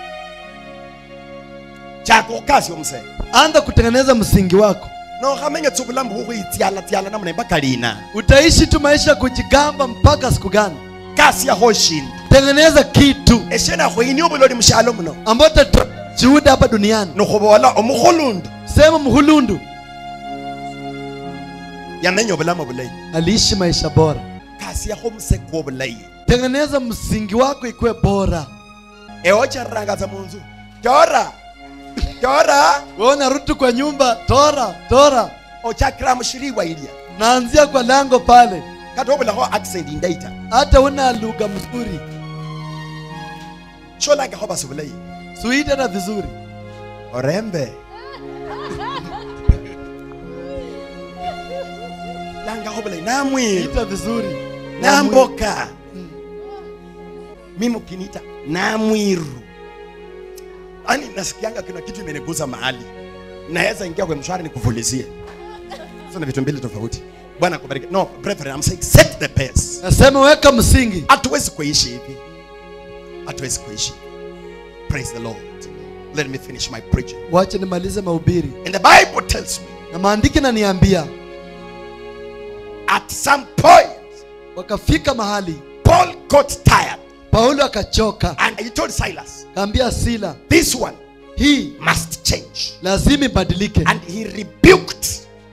chako khukasi omuse anza kutengeneza msingi wako nokhamenya tsa obulamu bukhukhwitsyalatyala namuna mpaka lina utaishi tu maisha ya kujigamba mpaka siku gani kasi yakho shindu tengeneza kitu eshena khwini obuloli mushalo muno ambayo tatoa juhuda hapa duniani nikhubola omukhulundu sema mhulundu yamenya obulamu bulayi aliishi maisha bora kasi yakho omuseko obulayi tengeneza msingi wako ikuwe bora ewochereranga munzu tora tora wewe unarudi kwa nyumba tora tora ochakira mushiriwa ilya naanzia kwa lango pale kata obulaho accent indaita hata una lugha mzuri sholanga ho basubulei sui tena vizuri orembe langa ho bulei namwiru ita vizuri namboka mimi ukiniita namwiru ani nasikianga kuna kitu imeniguza mahali naweza ingia kwa mshwari nikuvulizie sasa ni vitu mbili tofauti bwana kubariki no brethren i'm saying set the pace nasema weka msingi hatuwezi kuishi hivi hatuwezi kuishi praise the lord let me finish my preaching wache nimalize mahubiri and the bible tells me na maandiki naniambia at some point wakafika mahali paul got tired paulo akachoka and he told silas kaambia sila this one hii must change lazima ibadilike and he rebuked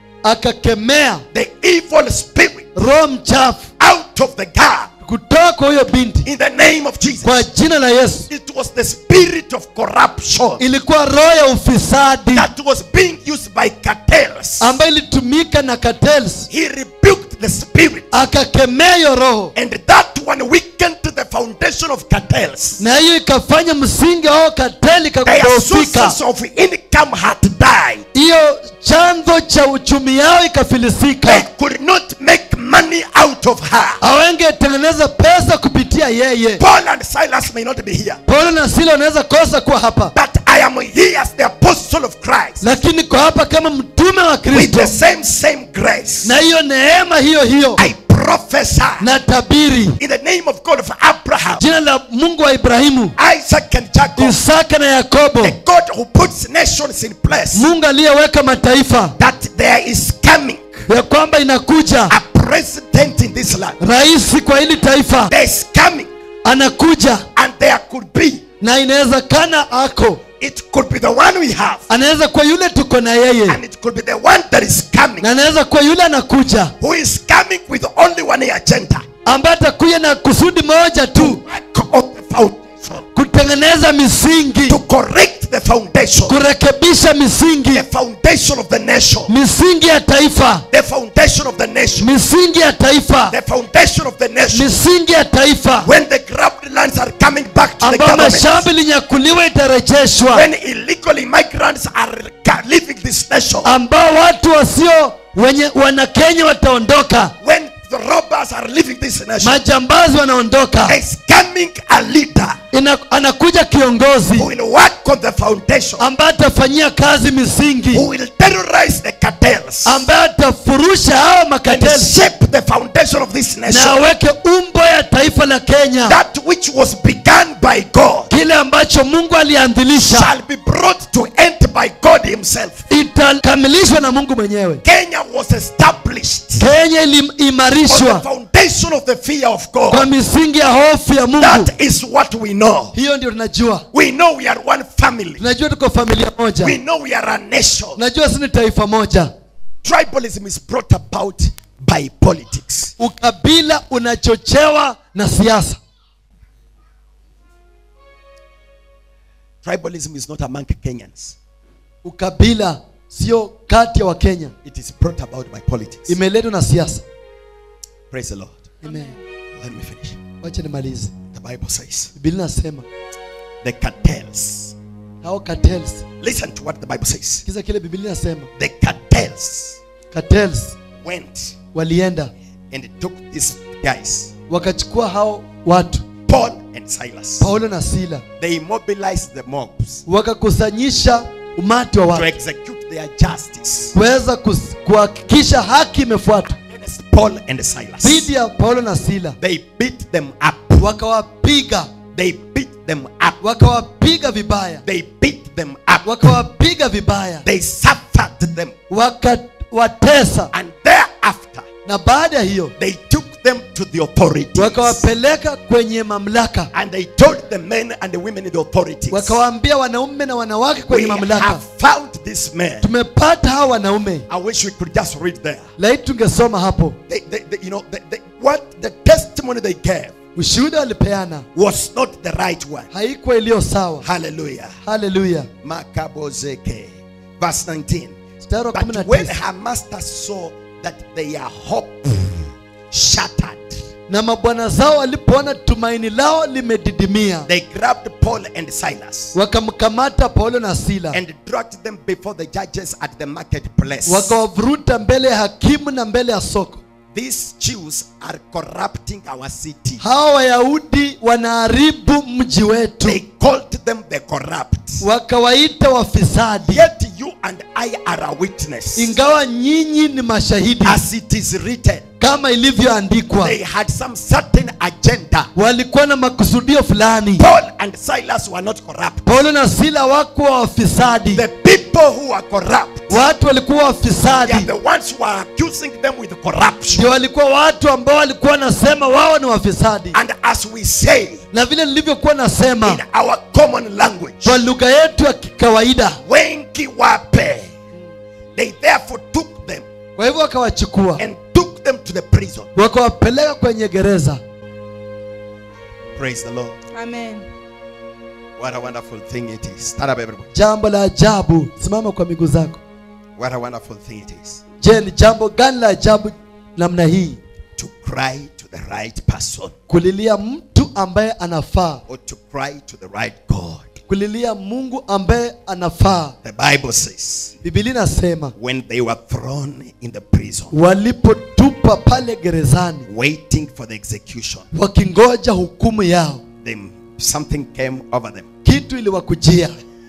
akakemea the evil spirit roho mchafu out of the girl kutoka kwa huyo binti in the name of Jesus. kwa jina la yesu It was the spirit of corruption ilikuwa roho ya ufisadi that was being used by cartels. ambayo ilitumika na cartels He rebuked the spirit, akakemea hiyo roho and that one weakened the foundation of cartels. na hiyo ikafanya msingi wao kateli Their kakudhoofika sources of income had died. hiyo chanzo cha uchumi yao They ikafilisika could not make money out of her. hawengetengeneza pesa kupitia yeye Paul and Silas may not be here, paulo na sila wanaweza kosa kuwa hapa but I am here as the apostle of Christ lakini kwa hapa kama mtume wa with kristo the same same grace. na hiyo neema hiyo hiyo I prophesy na tabiri in the name of God of Abraham, jina la mungu wa ibrahimu Isaac, and Jacob, isaka na yakobo the God who puts nations in place, mungu aliyeweka mataifa that there is coming ya kwamba inakuja a president in this land. rais kwa hili taifa There is coming, anakuja and there could be, na inawezekana ako it could be the one we have, anaweza kuwa yule tuko na yeye and it could be the one that is coming, na anaweza kuwa yule anakuja who is coming with only one agenda ambaye atakuja na kusudi moja tu work of the foundation, kutengeneza misingi to correct the foundation, kurekebisha misingi the foundation of the nation, misingi ya taifa the foundation of the nation, misingi ya taifa the foundation of the nation. misingi ya taifa When the grabbed lands are coming back to the ambayo government, mashamba ilinyakuliwa itarejeshwa when illegal immigrants are ca- leaving this nation, ambao watu wasio wenye wana kenya wataondoka when the robbers are leaving this nation, majambazi wanaondoka there's coming a leader Ina, anakuja kiongozi who will work on the foundation, ambaye atafanyia kazi misingi who will terrorize the cartels ambaye atafurusha hao and makateli shape the foundation of this na nation. aweke umbo ya taifa la kenya That which was begun by God kile ambacho mungu alianzilisha shall be brought to end by God Himself. itakamilishwa na mungu mwenyewe Kenya was established kenya on the iliimarishwa foundation of the fear of kwa God. misingi ya hofu ya mungu That is what we know. hiyo ndio tunajua We know we are one family. tunajua tuko familia moja We know we are a nation. tunajua si ni taifa moja Tribalism is brought about by politics. ukabila unachochewa na siasa Tribalism is not among Kenyans. ukabila sio kati ya wakenya It is brought about by politics. imeletwa na siasa Praise the Lord. Amen. Let me finish. wacha nimalize The Bible says biblia nasema the cartels. hao cartels Listen to what the Bible says. kiza kile biblia nasema The cartels cartels went walienda and took these guys, wakachukua hao watu Paul and Silas. paulo na sila They mobilized the mobs wakakusanyisha umati wa to watu execute their justice kuweza kus- kuhakikisha haki imefuatwa against Paul and Silas. dhidi ya paulo na sila They beat them up. wakawapiga They beat them up. wakawapiga vibaya They beat them up. wakawapiga vibaya They suffered them. wakawatesa And thereafter, na baada ya hiyo they took them to the authorities. wakawapeleka kwenye mamlaka And they told the men and the women in the authorities, wakawaambia wanaume na wanawake We kwenye mamlaka have found this man. tumepata hawa wanaume I wish we could just read there. laiti tungesoma hapo They, they, they- you know, they, they, what the testimony they gave ushuhuda walipeana was not the right one. haikuwa iliyo sawa Hallelujah. haleluya Makabozeke. Verse 19. mstari wa kumi na But when tisa her master saw that their hope shattered. na mabwana zao walipoona tumaini lao limedidimia They grabbed Paul and Silas wakamkamata paulo na sila and dragged them before the judges at the marketplace. wakawavuruta mbele ya hakimu na mbele ya soko These Jews are corrupting our city. hawa wayahudi wanaharibu mji wetu They called them the corrupt. wakawaita wafisadi Yet you and I are a witness. ingawa nyinyi ni mashahidi As it is written, kama ilivyoandikwa they had some certain agenda. walikuwa na makusudio fulani Paul and Silas were not corrupt. paulo na sila wakuwa wafisadi The people who are corrupt, watu walikuwa they are wafisadi the ones who are accusing them with corruption. ndio walikuwa watu ambao walikuwa wanasema wao ni wafisadi And as we say na vile nilivyokuwa nasema in our common language, kwa lugha yetu ya kikawaida wengi wape. They therefore took them kwa hivyo wakawachukua and took them to the prison. wakawapeleka kwenye gereza Praise the Lord. Amen. What a wonderful thing it is. Stand up, everybody. jambo la ajabu simama kwa miguu zako What a wonderful thing it is je ni jambo gani la ajabu namna hii to cry to the right person kulilia mtu ambaye anafaa or to cry to the right God. kulilia mungu ambaye anafaa The Bible says, bibilia inasema when they were thrown in the prison, walipotupa pale gerezani waiting for the execution, wakingoja hukumu yao then something came over them. kitu iliwakujia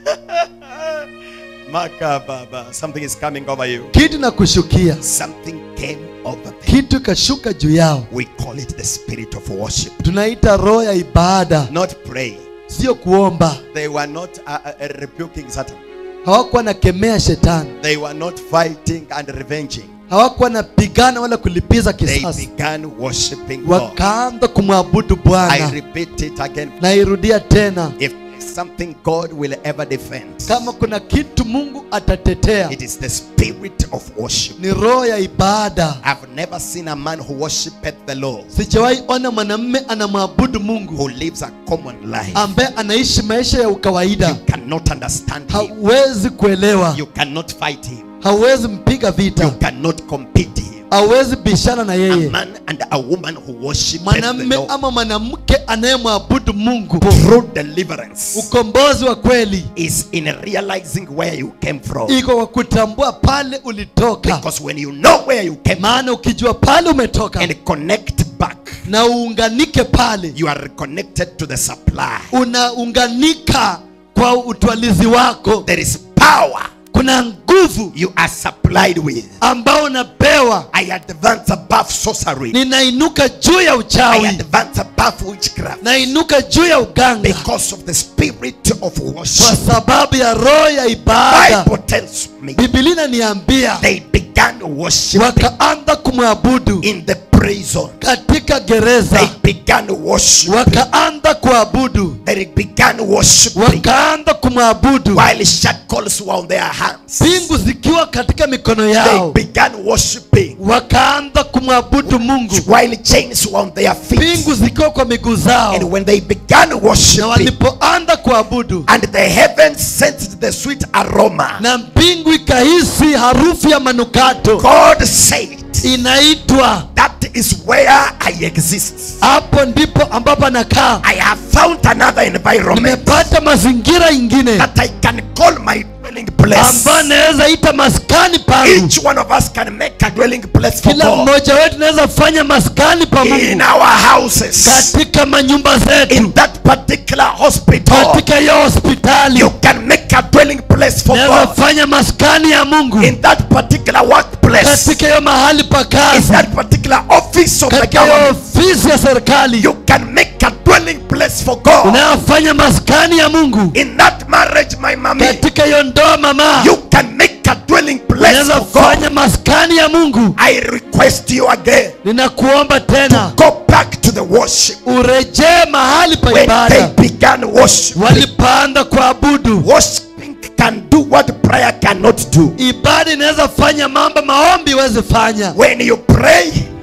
Makababa, something is coming over you. kitu na kushukia Something came over them. kitu ikashuka juu yao We call it the spirit of worship. tunaita roho ya ibada Not pray. sio kuomba They were not uh, uh, rebuking Satan. hawakuwa nakemea shetani They were not fighting and revenging. hawakuwa napigana wala kulipiza They kisasi began worshiping God. wakaanza kumwabudu I bwana repeat it again. nairudia tena If there's something God will ever defend, kama kuna kitu mungu atatetea it is the spirit of worship. ni roho ya ibada I've never seen a man who worshipeth the Lord, sijawahi ona mwanamme anamwabudu mungu who lives a common life. ambaye anaishi maisha ya You ukawaida cannot understand him. hauwezi kuelewa You cannot fight him. hauwezi mpiga You vita cannot compete him. hauwezi bishana na A yeye man and a woman who worshipeth the mwanamme Lord ama mwanamke anayemwabudu mungu through deliverance ukombozi wa kweli is in realizing where you came from. iko kwa kutambua pale ulitoka Because when you know where you came from maana ukijua pale umetoka and connect back, na uunganike pale you are reconnected to the supply. unaunganika kwa utwalizi wako There is power kuna nguvu you are supplied with. ambao unapewa I advance above sorcery. ninainuka juu ya I uchawi advance above witchcraft nainuka juu ya uganga because of the spirit of kwa worship. sababu ya roho ya ibada Bible tells me bibilia inaniambia they began worshiping wakaanza kumwabudu in the prison. katika They gereza began worshiping. wakaanza kuabudu They began worshiping wakaanza kumwabudu while shackles were on their hands. pingu zikiwa katika mikono They yao began worshiping wakaanza kumwabudu mungu while chains were on their feet. pingu zikiwa kwa miguu And zao when they began na worshiping, walipoanza kuabudu and the heavens sensed the sweet aroma, na mbingu ikahisi harufu ya manukato God said, inaitwa That is where I exist. hapo ndipo ambapo anakaa I have found another environment nimepata mazingira ingine that I can call my dwelling place. ambayo naweza ita maskani pangu Each one of us can make a dwelling place for kila God mmoja wetu naweza fanya maskani pa in mungu our houses, katika manyumba zetu in that particular hospital. katika hiyo hospitali You can make a dwelling place for naweza God fanya maskani ya mungu in that particular workplace, katika hiyo mahali pa in kazi that particular office of the katika hiyo government. ofisi ya serikali You can make a dwelling place for God unayofanya maskani ya mungu in that marriage, my mommy. katika hiyo ndoa mama You can make a dwelling place unaweza for God. fanya maskani ya mungu I request you again ninakuomba tena go back to the worship urejee mahali pa when they ibada began worship. walipoanza kuabudu Worshiping can do what prayer cannot do. ibada inaweza fanya mambo maombi iweze fanya When you pray,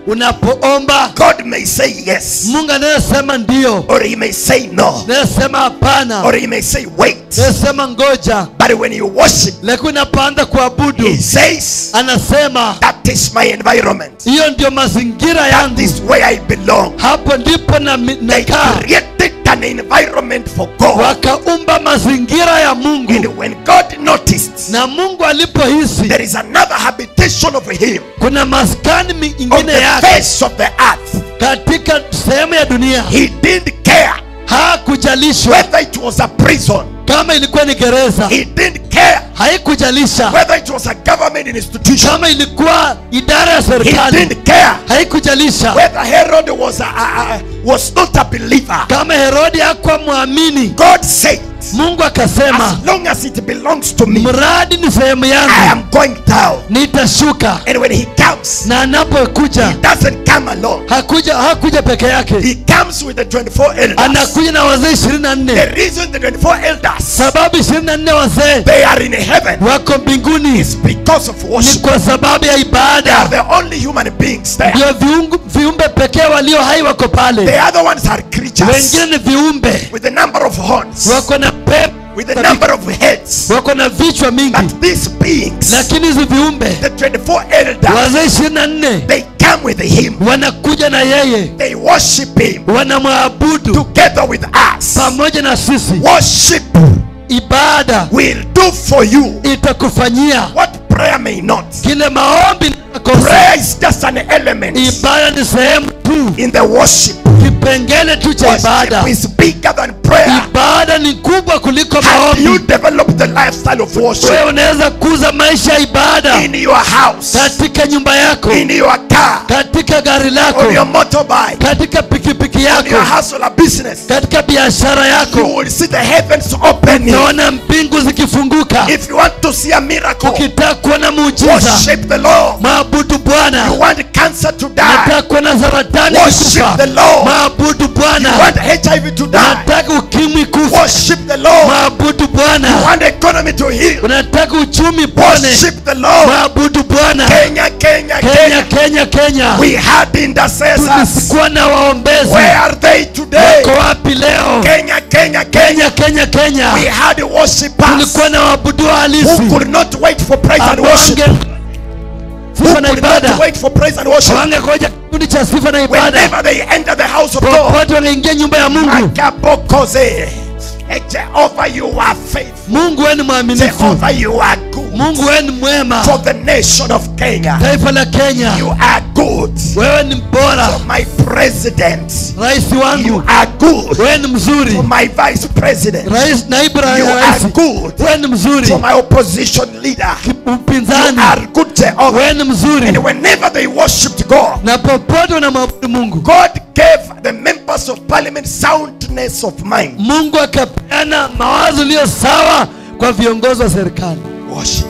unapoomba God may say yes, mungu anayesema ndio or He may say no, anayesema hapana or He may say wait. anayesema ngoja But when you worship, lakini unapoanza kuabudu He says, anasema That is my environment. hiyo ndio mazingira That yangu is where I belong. hapo ndipo na, They nakaa created an environment for God. wakaumba mazingira ya mungu And when God noticed na mungu alipohisi there is another habitation of Him kuna maskani on mingine the yake face of the earth, katika sehemu ya dunia He didn't care hakujalishwa whether it was a prison, kama ilikuwa ni gereza He didn't care haikujalisha whether it was a government institution, kama ilikuwa idara ya He serikali didn't care haikujalisha whether Herod was, a, a, a, was not a believer. kama herodi hakuwa mwamini God said, mungu akasema As long as it belongs to me, mradi ni sehemu I yangu am going down. nitashuka And when He comes, na anapokuja doesn't come alone. hakuja hakuja peke yake He comes with the 24 elders. anakuja na wazee ishirini na The nne reason the 24 elders sababu ishirini na nne wazee they are in heaven wako mbinguni is because of ni worship. kwa sababu ya They are ibada the only human beings there. ndio viungu- viumbe pekee walio hai wako pale The other ones are creatures wengine ni viumbe with the number of horns, wako na pepo with the number of heads. wako na vichwa mingi But these beings, lakini hizi viumbe the 24 elders, wazee ishirini na nne they come with him. wanakuja na yeye They worship him wanamwabudu together with us. pamoja na sisi Worship ibada will do for you itakufanyia what prayer may not. kile maombi nakosa Prayer is just an element ibada ni sehemu tu in the worship. kipengele tu cha ibada Worship is bigger than prayer. ibada ni kubwa kuliko Have you maombi developed the lifestyle of wewe worship unaweza kuza maisha ya ibada in your house, katika nyumba yako in your car, katika gari lako on your motorbike, katika pikipiki on your yako hustle or business? katika biashara You yako will see the heavens opening. naona mbingu zikifunguka If you want to see a miracle, ukitaka kuona muujiza worship the Lord. maabudu You bwana want cancer to die, nataka kuona saratani Worship kufa the Lord. maabudu you bwana want HIV to die, nataka ukimwi kufa worship the Lord. maabudu You bwana want economy to heal, unataka uchumi pone worship the Lord. maabudu bwana Kenya, Kenya, kenya Kenya. kenya kenya We had intercessors. tulikuwa na waombezi Where are they today? wako wapi leo Kenya, Kenya, Kenya. kenya kenya We kenya had worshipers tulikuwa na waabudu who halisi could not wait for praise and worship. Wange- Who sifa na could not ibada wait for praise and worship. wangekoja kikundi cha sifa na ibada Whenever they enter the house of God, popote wangeingia nyumba ya mungu Akabokoze. Eh, Jehovah, you are faithful. mungu weni mwaminifu Jehovah, you are good. mungu weni mwema For the nation of Kenya, taifa la kenya you are good. wewe ni bora For my president, rais you wangu are good. wewe ni mzuri For my vice president, rais naibu ra- you ya are rais good. wewe ni mzuri For my opposition leader, you mpinzani are good, Jehovah. wewe ni mzuri And whenever they worshipped God, na popote unamwabudu mungu God gave the members of parliament soundness of mind. mungu akapeana mawazo iliyo sawa kwa viongozi wa serikali Worship.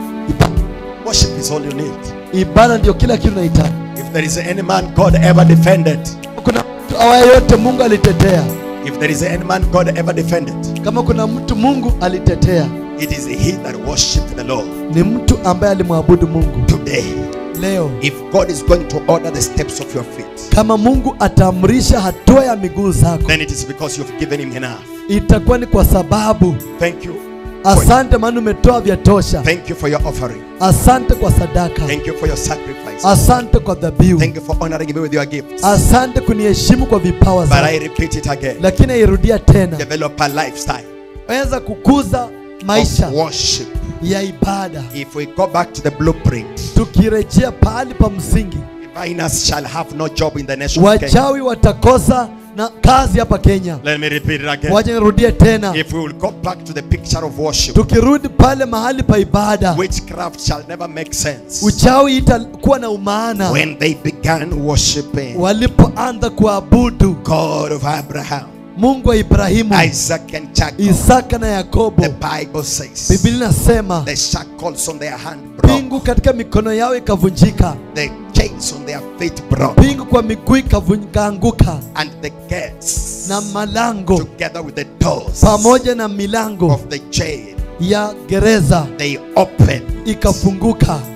Worship is all you need. ibada ndio kila kitu nahitaji If there is any man God ever defended, kuna mtu awaye yote mungu alitetea if there is any man God ever defended, kama kuna mtu mungu alitetea it is he that worshiped the Lord. ni mtu ambaye alimwabudu mungu Today, leo if God is going to order the steps of your feet, kama mungu ataamrisha hatua ya miguu zako then it is because you've given him enough. itakuwa ni kwa sababu Thank you. asante maana umetoa vya tosha Thank you for your offering. asante kwa sadaka Thank you for your sacrifice. asante kwa dhabihu Thank you for honoring me with your gifts. asante kuniheshimu kwa vipawa But I zako repeat it again. lakini airudia tena Develop a lifestyle weza kukuza maisha of worship. ya ibada If we go back to the blueprint, tukirejea pahali pa msingi diviners shall have no job in the nation of Kenya. wachawi watakosa na kazi hapa kenya Let me repeat it again. wacha nirudie tena If we will go back to the picture of worship, tukirudi pale mahali pa ibada witchcraft shall never make sense. uchawi itakuwa na umaana When they began worshiping walipoanza kuabudu God of Abraham, mungu wa ibrahimu Isaac, and Jacob, isaka na yakobo the Bible says biblia inasema the shackles on their hand broke, pingu katika mikono yao ikavunjika the chains on their feet broke, pingu kwa miguu ikavun- ikaanguka and the gates na malango together with the doors pamoja na milango of the jail ya gereza they opened ikafunguka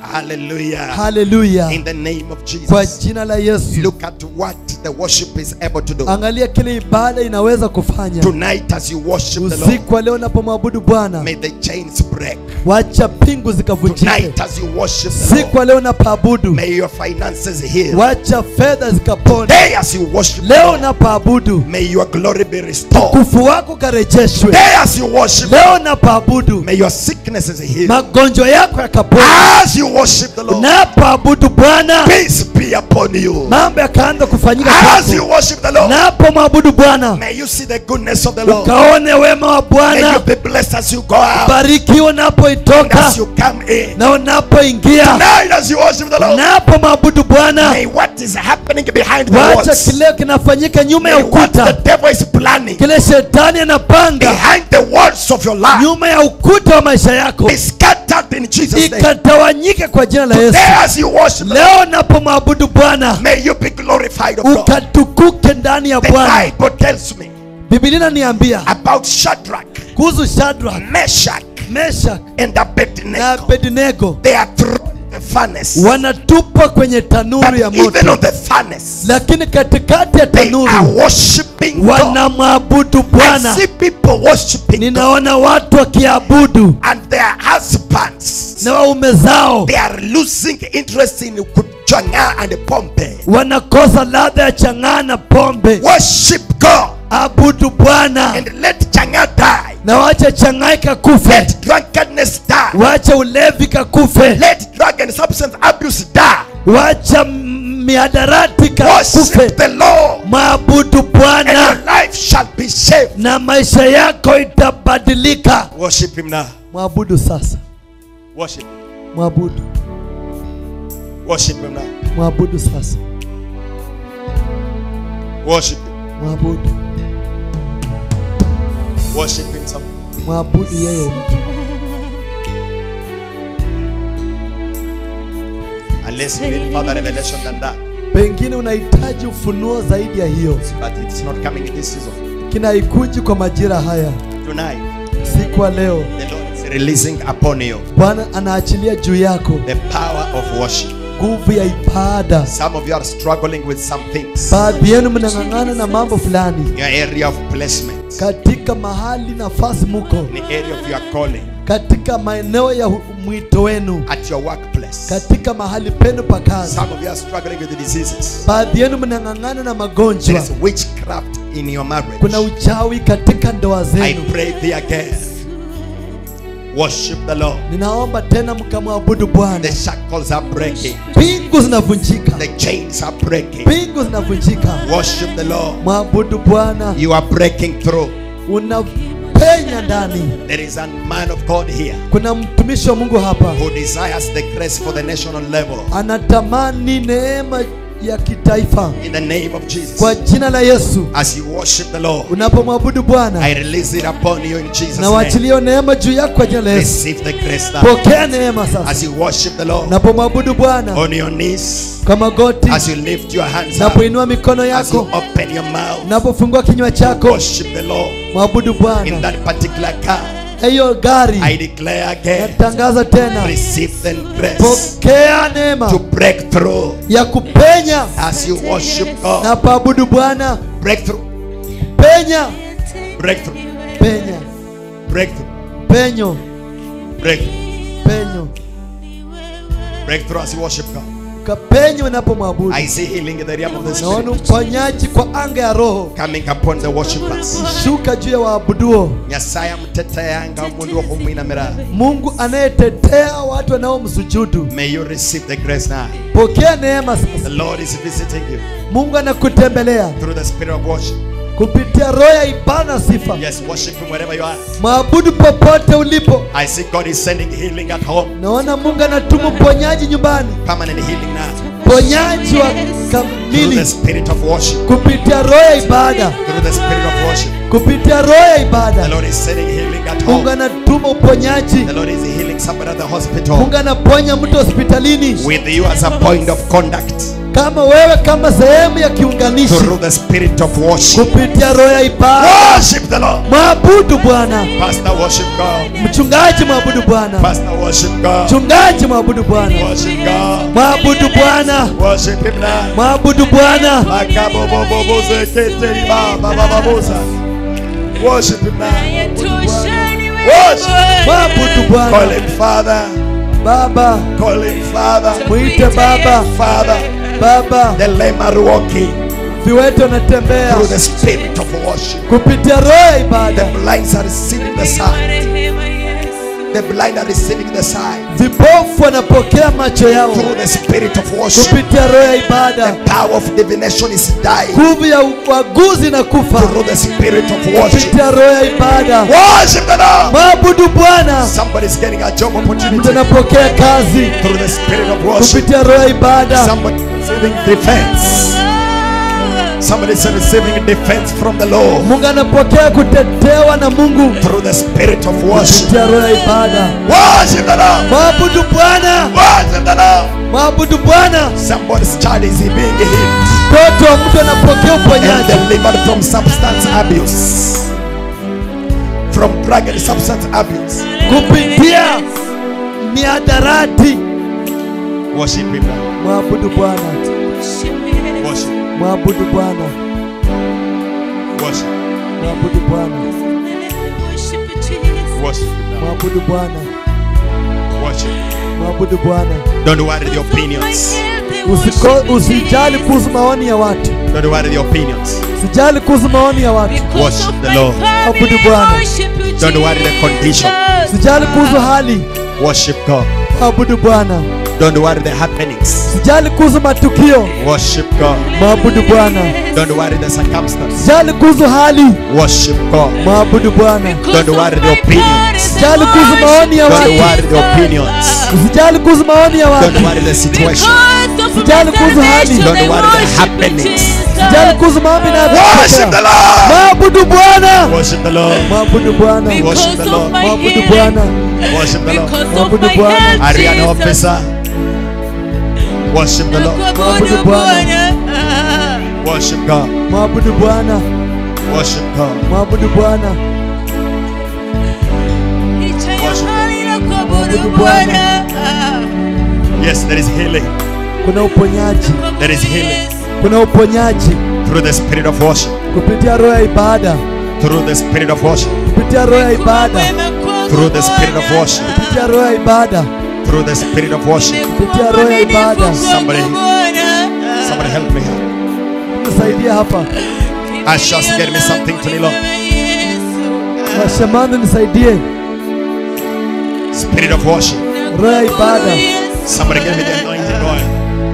Hallelujah. haleluya In the name of kwa Jesus. jina la yesu Look at what the worship is able to do. angalia kile ibada inaweza kufanya Tonight, as you worship the Lord, usiku wa leo unapomwabudu bwana may the chains break. wacha pingu zikavunjike Tonight, as you worship the siku Lord, wa leo unapoabudu may your finances heal. wacha fedha zikapona Day as you worship the leo Lord, unapoabudu may your glory be restored. kufu wako karejeshwe Day as you worship, leo unapoabudu may your sicknesses heal. magonjwa yako yakapona As you worship the Lord, unapoabudu bwana peace be upon you. mambo yakaanza kufanyika As kwako you worship the Lord, unapomwabudu bwana may you see the goodness of the Lord. ukaone wema wa May you bwana be blessed as you go out, barikiwa and unapoitoka as you come in. na unapoingia Tonight, as you worship the Lord, unapomwabudu bwana may what is happening behind the wacha walls, kile kinafanyika nyuma ya may what the ukuta devil is planning kile shetani anapanga behind the walls of your life nyuma ya ukuta wa maisha yako be scattered in Jesus' name. ikatawanyike kwa jina la yesu There, as you worship the Lord, leo unapomwabudu bwana may you be glorified of God. ukatukuke ndani ya The bwana Bible tells me bibilia inaniambia about Shadrach, kuhusu shadrak Meshach, meshak and na Abednego. abednego They are thrown in the furnace. wanatupwa kwenye But tanuru ya even moto on the furnace, lakini katikati ya they are tanuru worshiping God. wanamwabudu I bwana see people worshiping God, ninaona watu wakiabudu and their husbands na waume zao they are losing interest in kuchanga and pompe. wanakosa ladha ya chang'aa na pombe Worship God abudu bwana and let changa die. na wacha chang'aa ikakufe Let drunkenness die. wacha ulevi kakufe Let drug and substance abuse die. wacha m- miadarati kakufe Worship the Lord, maabudu and bwana your life shall be saved. na maisha yako itabadilika Worship Him now. mwabudu sasa Worship. mwabudu Worship Him now. mwabudu sasa Worship Him. mwabudu Worship Him. Some. mwabudu yeye Unless you need further revelation than that. pengine unahitaji ufunuo zaidi ya hiyo But it's not coming in this season. kinaikuji kwa majira haya Tonight, siku wa leo the Lord is releasing upon you bwana anaachilia juu yako the power of worship. nguvu ya ibada Some of you are struggling with some things. baadhi yenu mnang'ang'ana na mambo fulani Your area of placement, katika mahali nafasi muko in the area of your calling, katika maeneo ya hu- mwito wenu at your workplace. katika mahali penu pa kazi Some of you are struggling with diseases. baadhi yenu mnang'ang'ana na There magonjwa is witchcraft in your marriage. kuna uchawi katika ndoa I zenu pray thee again. Worship the Lord. ninaomba tena mkamwabudu bwana The shackles are breaking. pingu zinavunjika The chains are breaking. pingu zinavunjika Worship the Lord. mwabudu bwana You are breaking through. unapenya ndani There is a man of God here kuna mtumishi wa mungu hapa who desires the grace for the national level. anatamani neema ya kitaifa In the name of Jesus. kwa jina la yesu As you worship the Lord, unapomwabudu I bwana release it upon you in Jesus' na name. waachilie neema juu yako kwa jina la yesu Receive the grace now. pokea neema sasa As you worship the Lord unapomwabudu bwana on your knees, kwa magoti as you lift your hands up, unapoinua mikono as you yako open your mouth, unapofungua kinywa chako worship the Lord mwabudu in bwana that particular car. hiyo gari I declare again, natangaza tena receive the grace pokea neema to break through ya kupenya as you worship God. na paabudu bwana Breakthrough, penya breakthrough, penya breakthrough, penyo breakthrough, penyo breakthrough as you worship God. kapenye unapomwabudu I see healing in the realm of the naona spirit uponyaji kwa anga ya roho coming upon the worshipers. shuka juu ya waabuduo nyasaye amuteteyanga omundu wokhumwinamira mungu anayetetea watu wanaomsujudu may you receive the grace now pokea neema the sasa lord is visiting you mungu anakutembelea through the spirit of worship kupitia roho ya ibada na sifa yes worship him wherever you are mwabudu popote ulipo i see god is sending healing at home naona mungu anatuma uponyaji nyumbani permanent healing now ponyaji wa through kamili the spirit of worship kupitia roho ya ibada through the spirit of worship kupitia roho ya the ibada lord is sending healing at mungu home anatuma uponyaji the lord is healing somebody at the hospital mungu anaponya mtu hospitalini with you as a point of contact kama wewe kama sehemu ya kiunganishi through the spirit of worship. kupitia roho ya ibada Worship the Lord. mwabudu bwana Pastor, worship God. mchungaji mwabudu bwana Pastor, worship God. mchungaji mwabudu bwana Worship God. mwabudu bwana Worship Him now. mwabudu bwana Makaboboboboze keteri baba baba boza. Worship Him now. Worship. mwabudu Call bwana Him Father. baba Call Him Father. mwite baba Father. baba The lame are walking viwete wanatembea through the spirit of worship. kupitia roho ya ibada The blinds are receiving the sight. The blind are receiving the sight vipofu wanapokea macho yao through the spirit of worship. kupitia roho ya ibada The power of divination is dying nguvu ya uaguzi na kufa through the spirit of worship. kupitia roho ya ibada Worship the Lord. mwabudu bwana Somebody's getting a job mtu opportunity anapokea kazi through the spirit of worship. kupitia roho ya ibada Somebody receiving defense. Somebody is receiving defense from the Lord mungu anapokea kutetewa na mungu through the spirit of worship. kupitia roho ya ibada Worship the Lord. mwabudu bwana Worship the Lord. mwabudu bwana Somebody's child is being healed mtoto wa mtu anapokea and uponyaji delivered from substance abuse. From drug and substance abuse. kupitia miadarati Worship Him. now. mwabudu bwana Worship. mwabudu bwana Worship. mwabudu bwana Worship Him. now. mwabudu bwana Worship. mwabudu bwana Don't worry the opinions. Usiko- usijali kuhusu maoni ya watu Don't worry the opinions. usijali kuhusu maoni ya watu Worship the Lord. Abudu Bwana. Don't worry the condition. usijali kuhusu hali Worship God. mwabudu bwana Don't worry the happenings. usijali kuhusu matukio Worship God. mwabudu bwana Don't worry the circumstance. usijali kuhusu hali Worship God. mwabudu bwana Don't worry the opinions. usijali kuhusu maoni ya Don't watu worry the opinions. usijali kuhusu maoni ya watu Don't worry the situation. Usijali kuhusu hali. Don't worry the happenings. usijali kuhusu maombi na Worship the Lord. mwabudu bwana Worship the Lord. mwabudu bwana Worship the Lord. mwabudu bwana Worship the Lord. Mwabudu Bwana. Ariana officer. Worship the Lord. Mwabudu Bwana. Worship God. mwabudu bwana Worship God. mwabudu bwana Yes, there is healing. kuna uponyaji There is healing kuna uponyaji through the spirit of worship. kupitia roho ya ibada Through the spirit of worship. kupitia roho ya ibada Through the spirit of worship. kupitia roho ya ibada Through the spirit of worship. kupitia roho ya ibada Somebody, somebody help me here. nisaidia hapa Ushers, get me something to kneel on. washamani nisaidie Spirit of worship. roho ya ibada Somebody give me the anointing oil.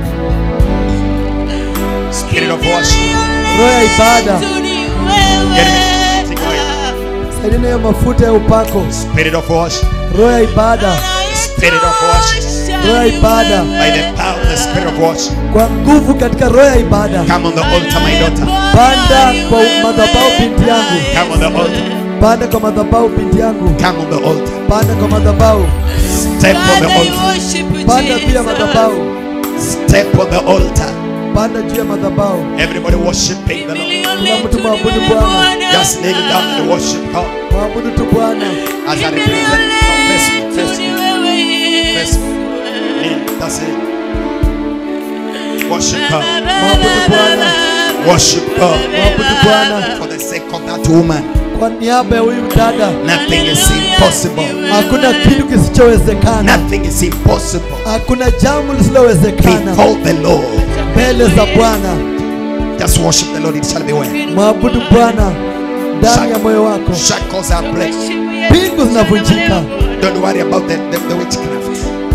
Spirit of worship. roho ya ibada Get me the anointing oil. saidia na hiyo mafuta ya upako Spirit of worship. roho ya ibada Spirit of worship. roho ya ibada By the power of the spirit of worship. kwa nguvu katika roho ya ibada Come on the altar, my daughter. panda kwa madhabahu binti yangu Come on the altar. panda kwa madhabahu binti yangu Come on the altar. panda kwa madhabahu Step on the altar. panda juu ya madhabahu Step on the altar. panda juu ya madhabahu Everybody worshiping the Lord. kila mtu mwabudu bwana Just kneel down and worship God. mwabudu tu bwana As I represent no, face me, face me, face me. Kneel. That's it. Worship God. mwabudu bwana Worship God. mwabudu bwana For the sake of that woman, kwa niaba ya huyu dada nothing is impossible. hakuna kitu kisichowezekana Nothing is impossible. hakuna jambo lisilowezekana Before the Lord. mbele za bwana Just worship the Lord, it shall be well. mwabudu bwana ndani ya moyo wako Shackles are break. mbingu zinavunjika Don't worry about the, the, the witchcraft.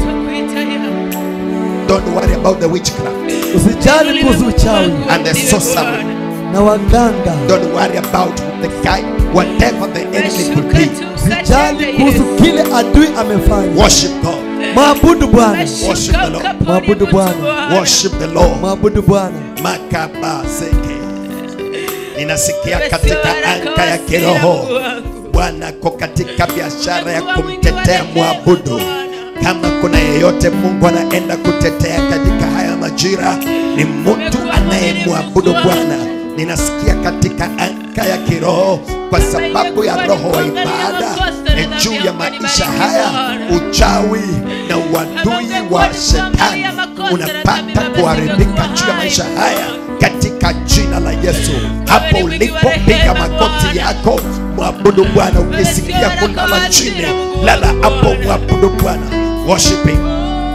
Don't worry about the witchcraft usijali kuhusu uchawi and the sorcery. na waganga Don't worry about the guy, whatever the enemy could be. usijali kuhusu kile adui amefanya Worship God. mwabudu bwana Worship the Lord. Mwabudu Bwana. Worship the Lord. mwabudu bwana Makabaseke. Ninasikia katika anga ya kiroho Bwana ko katika biashara ya kumtetea mwabudu. Kama kuna yeyote Mungu anaenda kutetea katika haya majira majira ni mtu anayemwabudu Bwana. Ninasikia katika anga ya kiroho, kwa sababu ya roho wa ibada ni juu ya maisha haya, uchawi na uadui wa shetani unapata kuharibika juu ya maisha haya katika jina la Yesu. Hapo ulipopiga magoti yako, mwabudu Bwana. Ukisikia kulala chini, lala hapo, mwabudu Bwana. Worship him.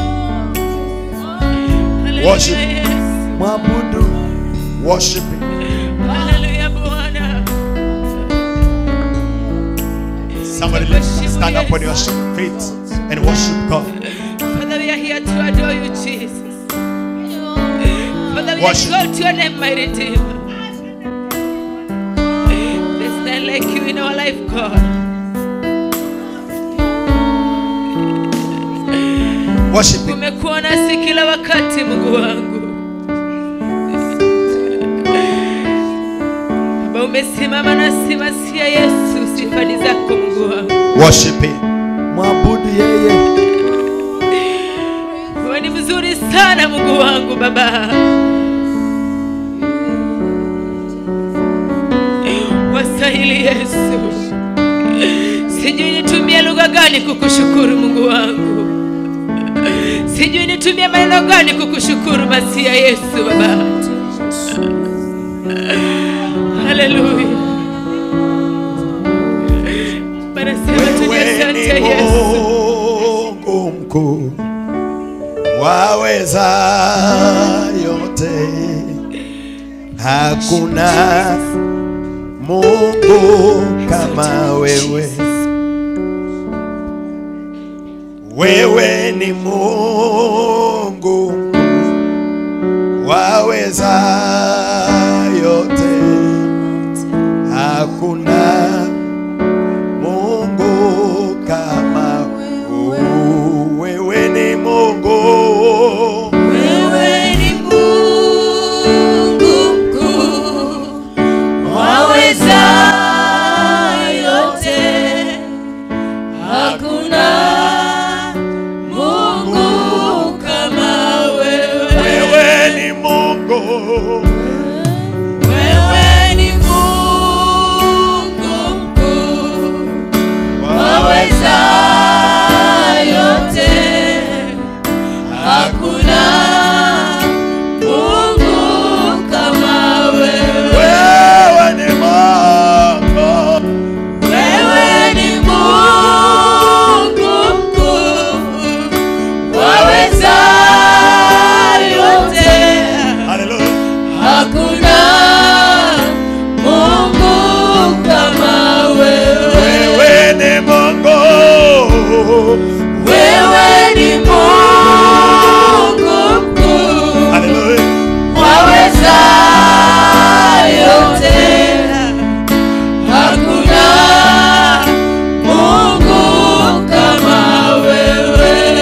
Worship. mwabudu Worship him. Hallelujah, Bwana. Somebody let's stand up on your feet and worship God. Father, we are here to adore you, Jesus. Father, we Worship. exalt your name, my Redeemer. There's none like you in our life, God. Worship him. Umekuwa nasi kila wakati, Mungu wangu. Baba, umesimama nasi masia Yesu, sifa ni zako Mungu wangu. Worship him. mwabudu yeye Wewe ni mzuri sana Mungu wangu Baba. Wastahili Yesu. Sijui nitumie lugha gani kukushukuru Mungu wangu. Sijui nitumie maneno gani kukushukuru Masia Yesu Baba. Haleluya. Bwana sema tuje Wewe asante ni Yesu. Mungu mkuu, waweza yote, hakuna Mungu kama wewe. Wewe ni Mungu mkuu, waweza yote, hakuna Mungu kama wewe ni Mungu Wewe ni Mungu mkuu, waweza yote, hakuna Mungu kama wewe. wewe ni Mungu Wewe ni Mungu mkuu, waweza yote, hakuna Mungu kama wewe. wewe ni Mungu Wewe ni Mungu mkuu, waweza yote, Hallelujah hakuna Mungu kama wewe. wewe ni Mungu Wewe ni Mungu mkuu, Hallelujah waweza yote, hakuna Mungu kama wewe.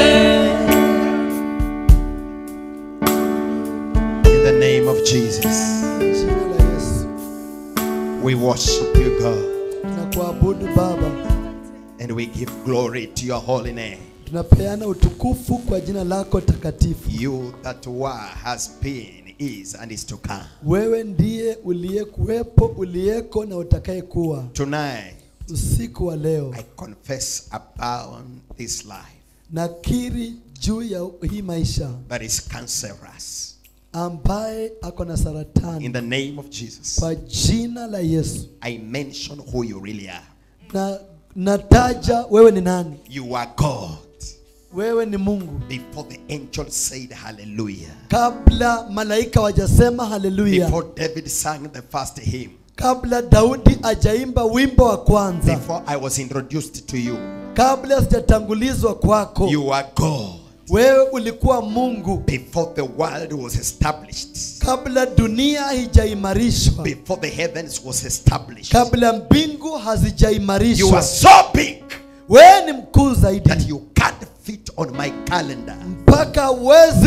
in the name of Jesus jina la yesu we worship you God tunakuabudu baba and we give glory to your holy name tunapeana utukufu kwa jina lako takatifu you that were has been is and is to come wewe ndiye uliyekuwepo uliyeko na utakayekuwa tonight usiku wa leo I confess upon this life nakiri juu ya hii maisha that is cancerous. ambaye ako na In saratani the name of Jesus, kwa jina la yesu I mention who you really are. na nataja wewe ni nani You are God. wewe ni mungu Before the angel said hallelujah, kabla malaika wajasema haleluya before David sang the first hymn, kabla daudi ajaimba wimbo wa kwanza before I was introduced to you, kabla sijatangulizwa kwako you are God. wewe ulikuwa mungu Before the world was established, kabla dunia haijaimarishwa before the heavens was established, kabla mbingu you are hazijaimarishwa so big wewe ni mkuu zaidi that you can't fit on my calendar. mpaka huwezi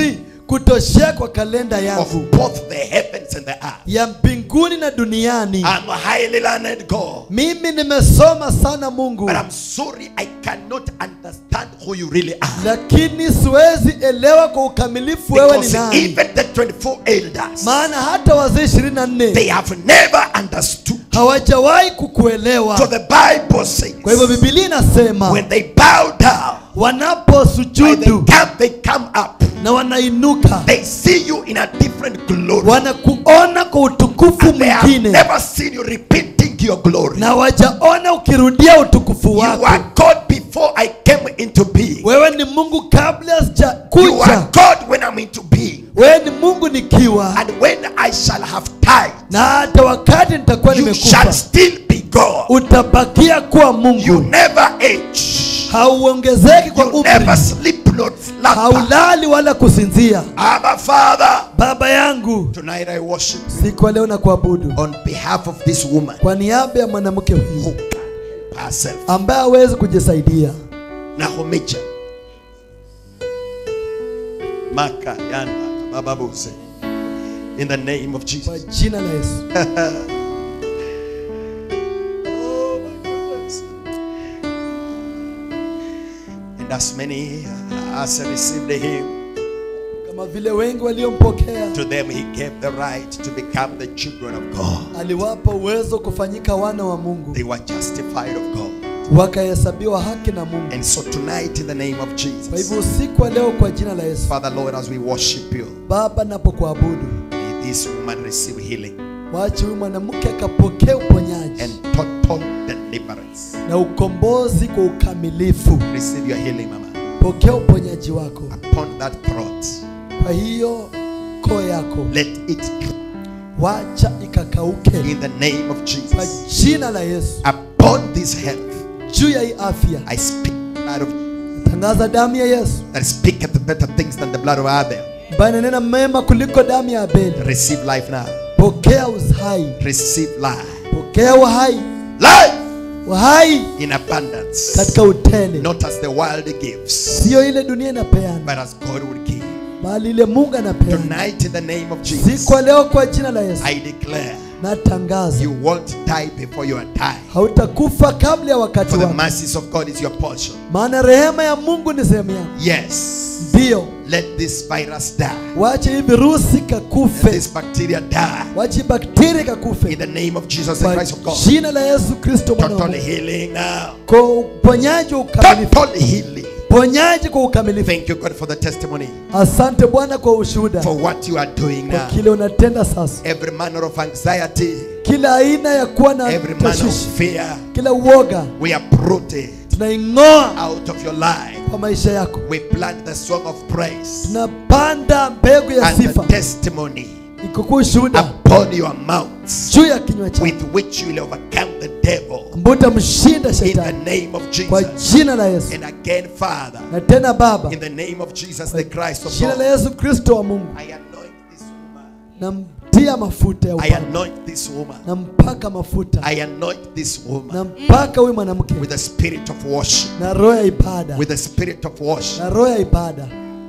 kutoshea kwa kalenda of yangu both the heavens and the earth. ya mbinguni na duniani I'm a highly learned God. mimi nimesoma sana mungu But I'm sorry, I cannot understand who you really are. lakini siwezi elewa kwa ukamilifu wewe ni Because nani even the 24 elders, maana hata wazee ishirini na nne they have never understood. hawajawahi So kukuelewa the Bible says, kwa hivyo bibilia inasema when they bow down, when they wanaposujudu come, they come up. na wanainuka They see you in a different glory. wanakuona kwa utukufu And they have mwingine never seen you repeating your glory. na wajaona ukirudia utukufu You wako are God before I came into being. wewe ni mungu kabla You are sijakuja God when I'm into being. wewe ni mungu nikiwa And when I shall have died, na hata wakati nitakuwa you shall nimekufa still be God. utabakia kuwa You mungu never age. hauongezeki kwa You umri never sleep nor slumber. haulali wala kusinzia Abba Father, baba yangu tonight I worship you siku ya leo na kuabudu on behalf of this woman kwa niaba ya mwanamke who huyu can herself. ambaye hawezi kujisaidia Nahomicha. Maka yanda bababuse. In the name of kwa Jesus. jina la yesu Oh my goodness. And as many as received him, kama vile wengi waliompokea to them he gave the right to become the children of God. aliwapa uwezo kufanyika wana wa mungu They were justified of God. wakahesabiwa haki na mungu And so tonight, in the name of kwa Jesus, hivyo usiku wa leo kwa jina la yesu Father Lord, as we worship you, baba napokuabudu may this woman receive healing wache huyu mwanamke akapokea uponyaji and total deliverance. na ukombozi kwa ukamilifu Receive your healing, Mama, pokea uponyaji wako upon that throat. kwa hiyo koo yako Let it wacha ikakauke in the name of kwa Jesus. jina la yesu Upon this health, juu ya hii afya I speak the blood of tangaza damu ya yesu that speaketh better things than the blood of Abel. ambayo inanena mema kuliko damu ya abeli Receive life now. pokea uhai Receive life. pokea uhai Life uhai in abundance. katika utele Not as the world gives, siyo ile dunia inapeana but as God would give. bali ile mungu anapeana Tonight, in the name of Jesus, siku ya leo kwa jina la yesu I declare natangaza you won't die before you are time. hautakufa kabla ya wakati For the wako mercies of God is your portion. maana rehema ya mungu ni sehemu yako Yes. ndiyo Let this virus die. wache hii virusi Let kakufe this bacteria die. wache hii bakteria In kakufe the name of Jesus the kwa Christ of God. jina la yesu kristo mwana wa Total Mungu. healing now. kwa uponyaji wa ukamilifu Total healing. ponyaji kwa ukamilifu Thank you, God, for the testimony. asante bwana kwa ushuhuda For what you are doing kwa now. kile unatenda sasa Every manner of anxiety, kila aina ya kuwa na every manner of tashwishi fear, kila uoga we uproot it tunaing'oa out of your life. kwa maisha yako We plant the song of praise tunapanda mbegu ya and the sifa testimony ikokuwa ushuhuda upon your mouths juu ya kinywa chako with which you will overcome the devil ambao utamshinda in the shetani name of kwa Jesus. jina la yesu And again, Father, na tena baba in the name of Jesus, the Christ of jina la God, yesu kristo wa mungu I anoint this woman. namtia mafuta ya I upako anoint this woman. nampaka mafuta I anoint this woman nampaka huyu mwanamke with the spirit of worship. na roho ya ibada With the spirit of worship. na roho ya ibada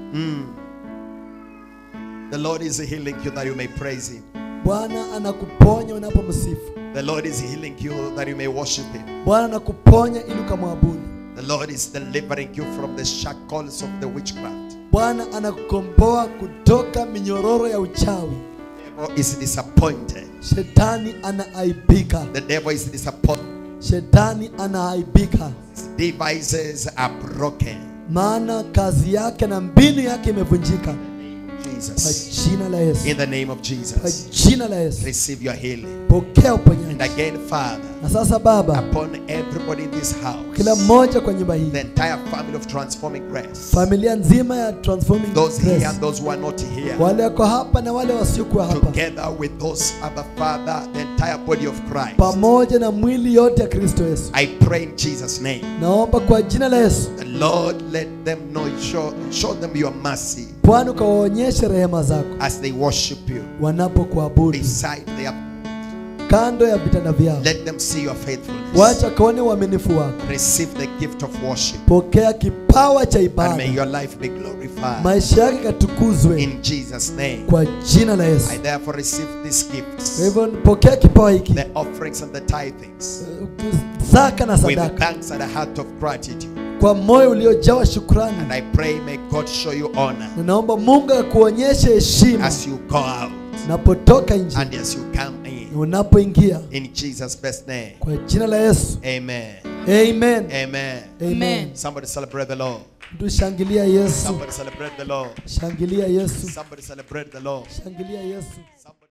The Lord is healing you that you may praise Him. bwana anakuponya unapomsifu The Lord is healing you that you may worship Him. bwana anakuponya ili ukamwabudu The Lord is delivering you from the shackles of the witchcraft. bwana anakukomboa kutoka minyororo ya uchawi The devil is disappointed. shetani anaaibika The devil is disappointed. shetani anaaibika His devices are broken. maana kazi yake na mbinu yake imevunjika kwa Jesus. jina la yesu In the name of kwa Jesus. jina la yesu Receive your healing. pokea And uponyaji again, Father, na sasa baba upon everybody in this kila house, mmoja kwa nyumba hii the entire family of Transforming Grace, familia nzima ya transforming those here Grace. and those who are not here, wale wako hapa na wale wasiokuwa hapa together with those other Father, the entire body of Christ. pamoja na mwili yote ya kristo yesu I pray in Jesus' name. naomba kwa jina la yesu The Lord, let them know, show, show them your mercy bwana ukawaonyeshe rehema zako as they worship you wanapokuabudu beside their kando ya vitanda vyao Let them see your faithfulness. wacha kaone uaminifu wako Receive the gift of worship. pokea kipawa cha And may ibada your life be glorified. maisha yake katukuzwe In Jesus' name. kwa jina la yesu I therefore receive these kwa gifts, hivyo pokea kipawa hiki the offerings and the tithings, zaka na with sadaka thanks and a heart of gratitude. kwa moyo uliojawa shukrani And I pray, may God show you honor ninaomba mungu akuonyeshe heshima as you go out unapotoka nje and as you come in. na unapoingia In Jesus' best name. kwa jina la yesu Amen. amen Amen. Amen. Somebody celebrate the Lord. tushangilia yesu Somebody celebrate the Lord. shangilia yesu Somebody celebrate the Lord. shangilia yesu Somebody